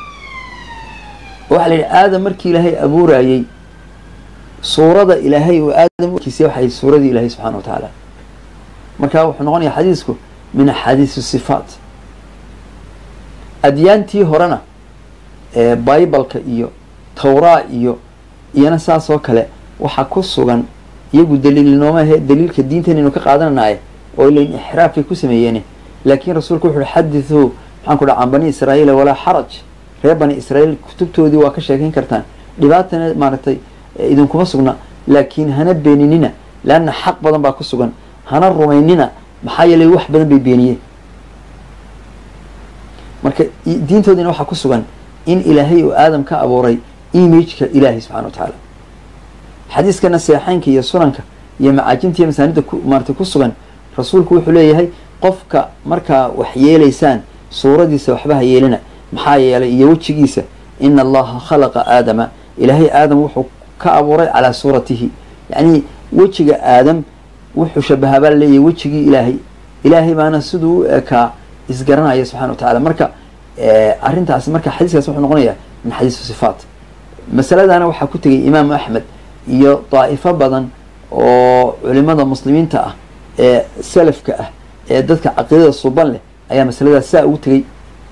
oo waxaa la yidhi aadam markii ilaahay abuurayey suurada ilaahay oo aadam kiisa waxay suuradii ilaahay subxana wa tacaala marka wuxuu noqonaya xadiisku min axaadiis sifaat adyaantii horena ee bibaleka iyo tawraa iyo iyana saas oo kale waxaa ku sugan iyagu daliil noomahe daliilka diintan inu ka qaadananaye oo ilain ixraafkay ku sameeyeen laakiin rasuulku wuxu uhi xadithuu maxaan ku dhaha can bani israa'iila walaa xaraj reer bani israa'iil kutubtoodii waa ka sheekayn kartaan dhibaatana maaragtay idinkuma sugna laakiin hana beeninina leanna xaq badan baa ku sugan hana rumaynina maxaa yeelay wax badan bay beeniyeen marka diintoodiina waxaa ku sugan in ilaahay uu aadam ka abuuray imageka ilaahay subxana wa tacaala xadiiskana seexeynka iyo sunanka iyo macaajinta iyo masaanida ku maaratay ku sugan rasuulku wuxuu leeyahay qofka markaa wax yeelaysaan suuradiisa waxba ha yeelina maxaa yeelay iyo wejigiisa ina allaha khalaqa aadama ilaahay aadam wuxuu ka abuuray calaa suuratihi yacnii wejiga aadam wuxuu shabahaa baa laleeyahay wejigii ilaahay ilaahay baana siduu u ekaa isgaranaya subxana wa tacala marka arrintaas marka xadiiskaas wuxuu noqonayaa min xadiisu sifaat masaladana waxaa ku tegay imaamu axmed iyo daa'ifo badan oo culimada muslimiinta ah ee salafka ah ee dadka caqiidada suban leh ayaa masaladaas saa ugu tegay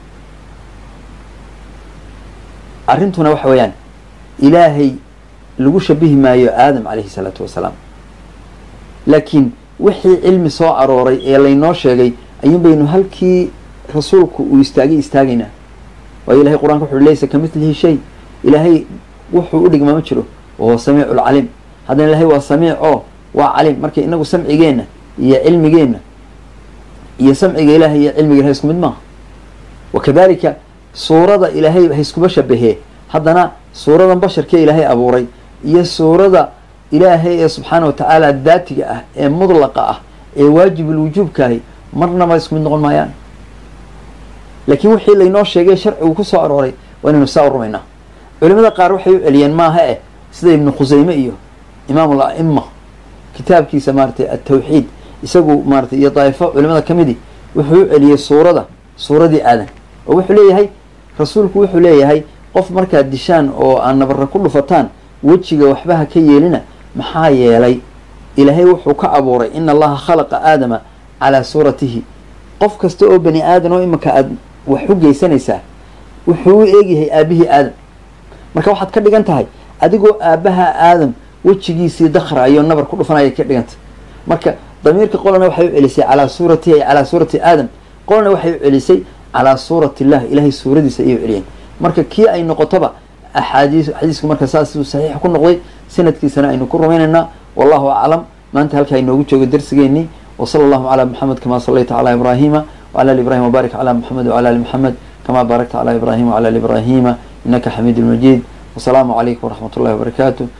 arrintuna waxa weeyaan ilaahay lagu shabihi maayo aadam calayhi salaatu wasalaam laakiin wixii cilmi soo arooray ee laynoo sheegay ayuun baynu halkii rasuulku uu istaagay istaagaynaa waayo ilahay qur-aanka wuxu laysa ka mitlihi shay ilaahay wuxuu u dhigmaa ma jiro wahuwa samiicu lcaliim haddana ilahay waa samiic oo waa caliim marka inagu samcigeenna iyo cilmigeenna iyo samciga ilahay iyo cilmiga ilahay isku mid maaha wakadalika suurada ilaahay ha iskuba shabahee haddana suuradan basharkee ilaahay abuuray iyo suurada ilaahay ee subxaana wa tacaala daatiga ah ee mudlaqa ah ee waajibulwujuubkaahi marnaba isku mid noqon maayaan laakiin wixii laynoo sheegay sharcigu ku soo arooray waa inaynu saa u rumaynaa culimada qaar waxay u celiyeen maaha eh sida ibnu khuseyme iyo imaam al-a'ima kitaabkiisa maaratay altawxiid isagu maaratay iyo daa'ifo culimada ka midi wuxuu u celiyey suurada suuradii aadan oo wuxuu leeyahay rasuulku wuxuu leeyahay qof markaad dishaan oo aan nabarra ku dhufataan wejiga waxba ha ka yeelina maxaa yeelay ilaahay wuxuu ka abuuray ina allaha khalaqa aadama calaa suuratihi qof kasta oo bani aadan oo imanka aad wax u geysanaysaa wuxuu u eegyahay aabihii aadam marka waxaad ka dhigan tahay adigoo aabbaha aadam wejigiisii dakraayo nabar ku dhufanaya ka dhigantah marka damiirka qolana waxay u celisay calaa suuratihi ay calaa suurati aadam qolana waxay u celisay calaa suurati illah ilahay suuradiisa ayay u celiyeen marka kii ay noqotoba axaadiis xadiisku marka saasuu saxiix ku noqday sanadkiisana aynu ku rumaynaynaa wallahu aclam maanta halkaa inoogu joogo darsigeenii وصلى الله على محمد كما صليت على إبراهيم وعلى آل إبراهيم وبارك على محمد وعلى آل محمد كما باركت على إبراهيم وعلى آل إبراهيم إنك حميد مجيد والسلام عليكم ورحمة الله وبركاته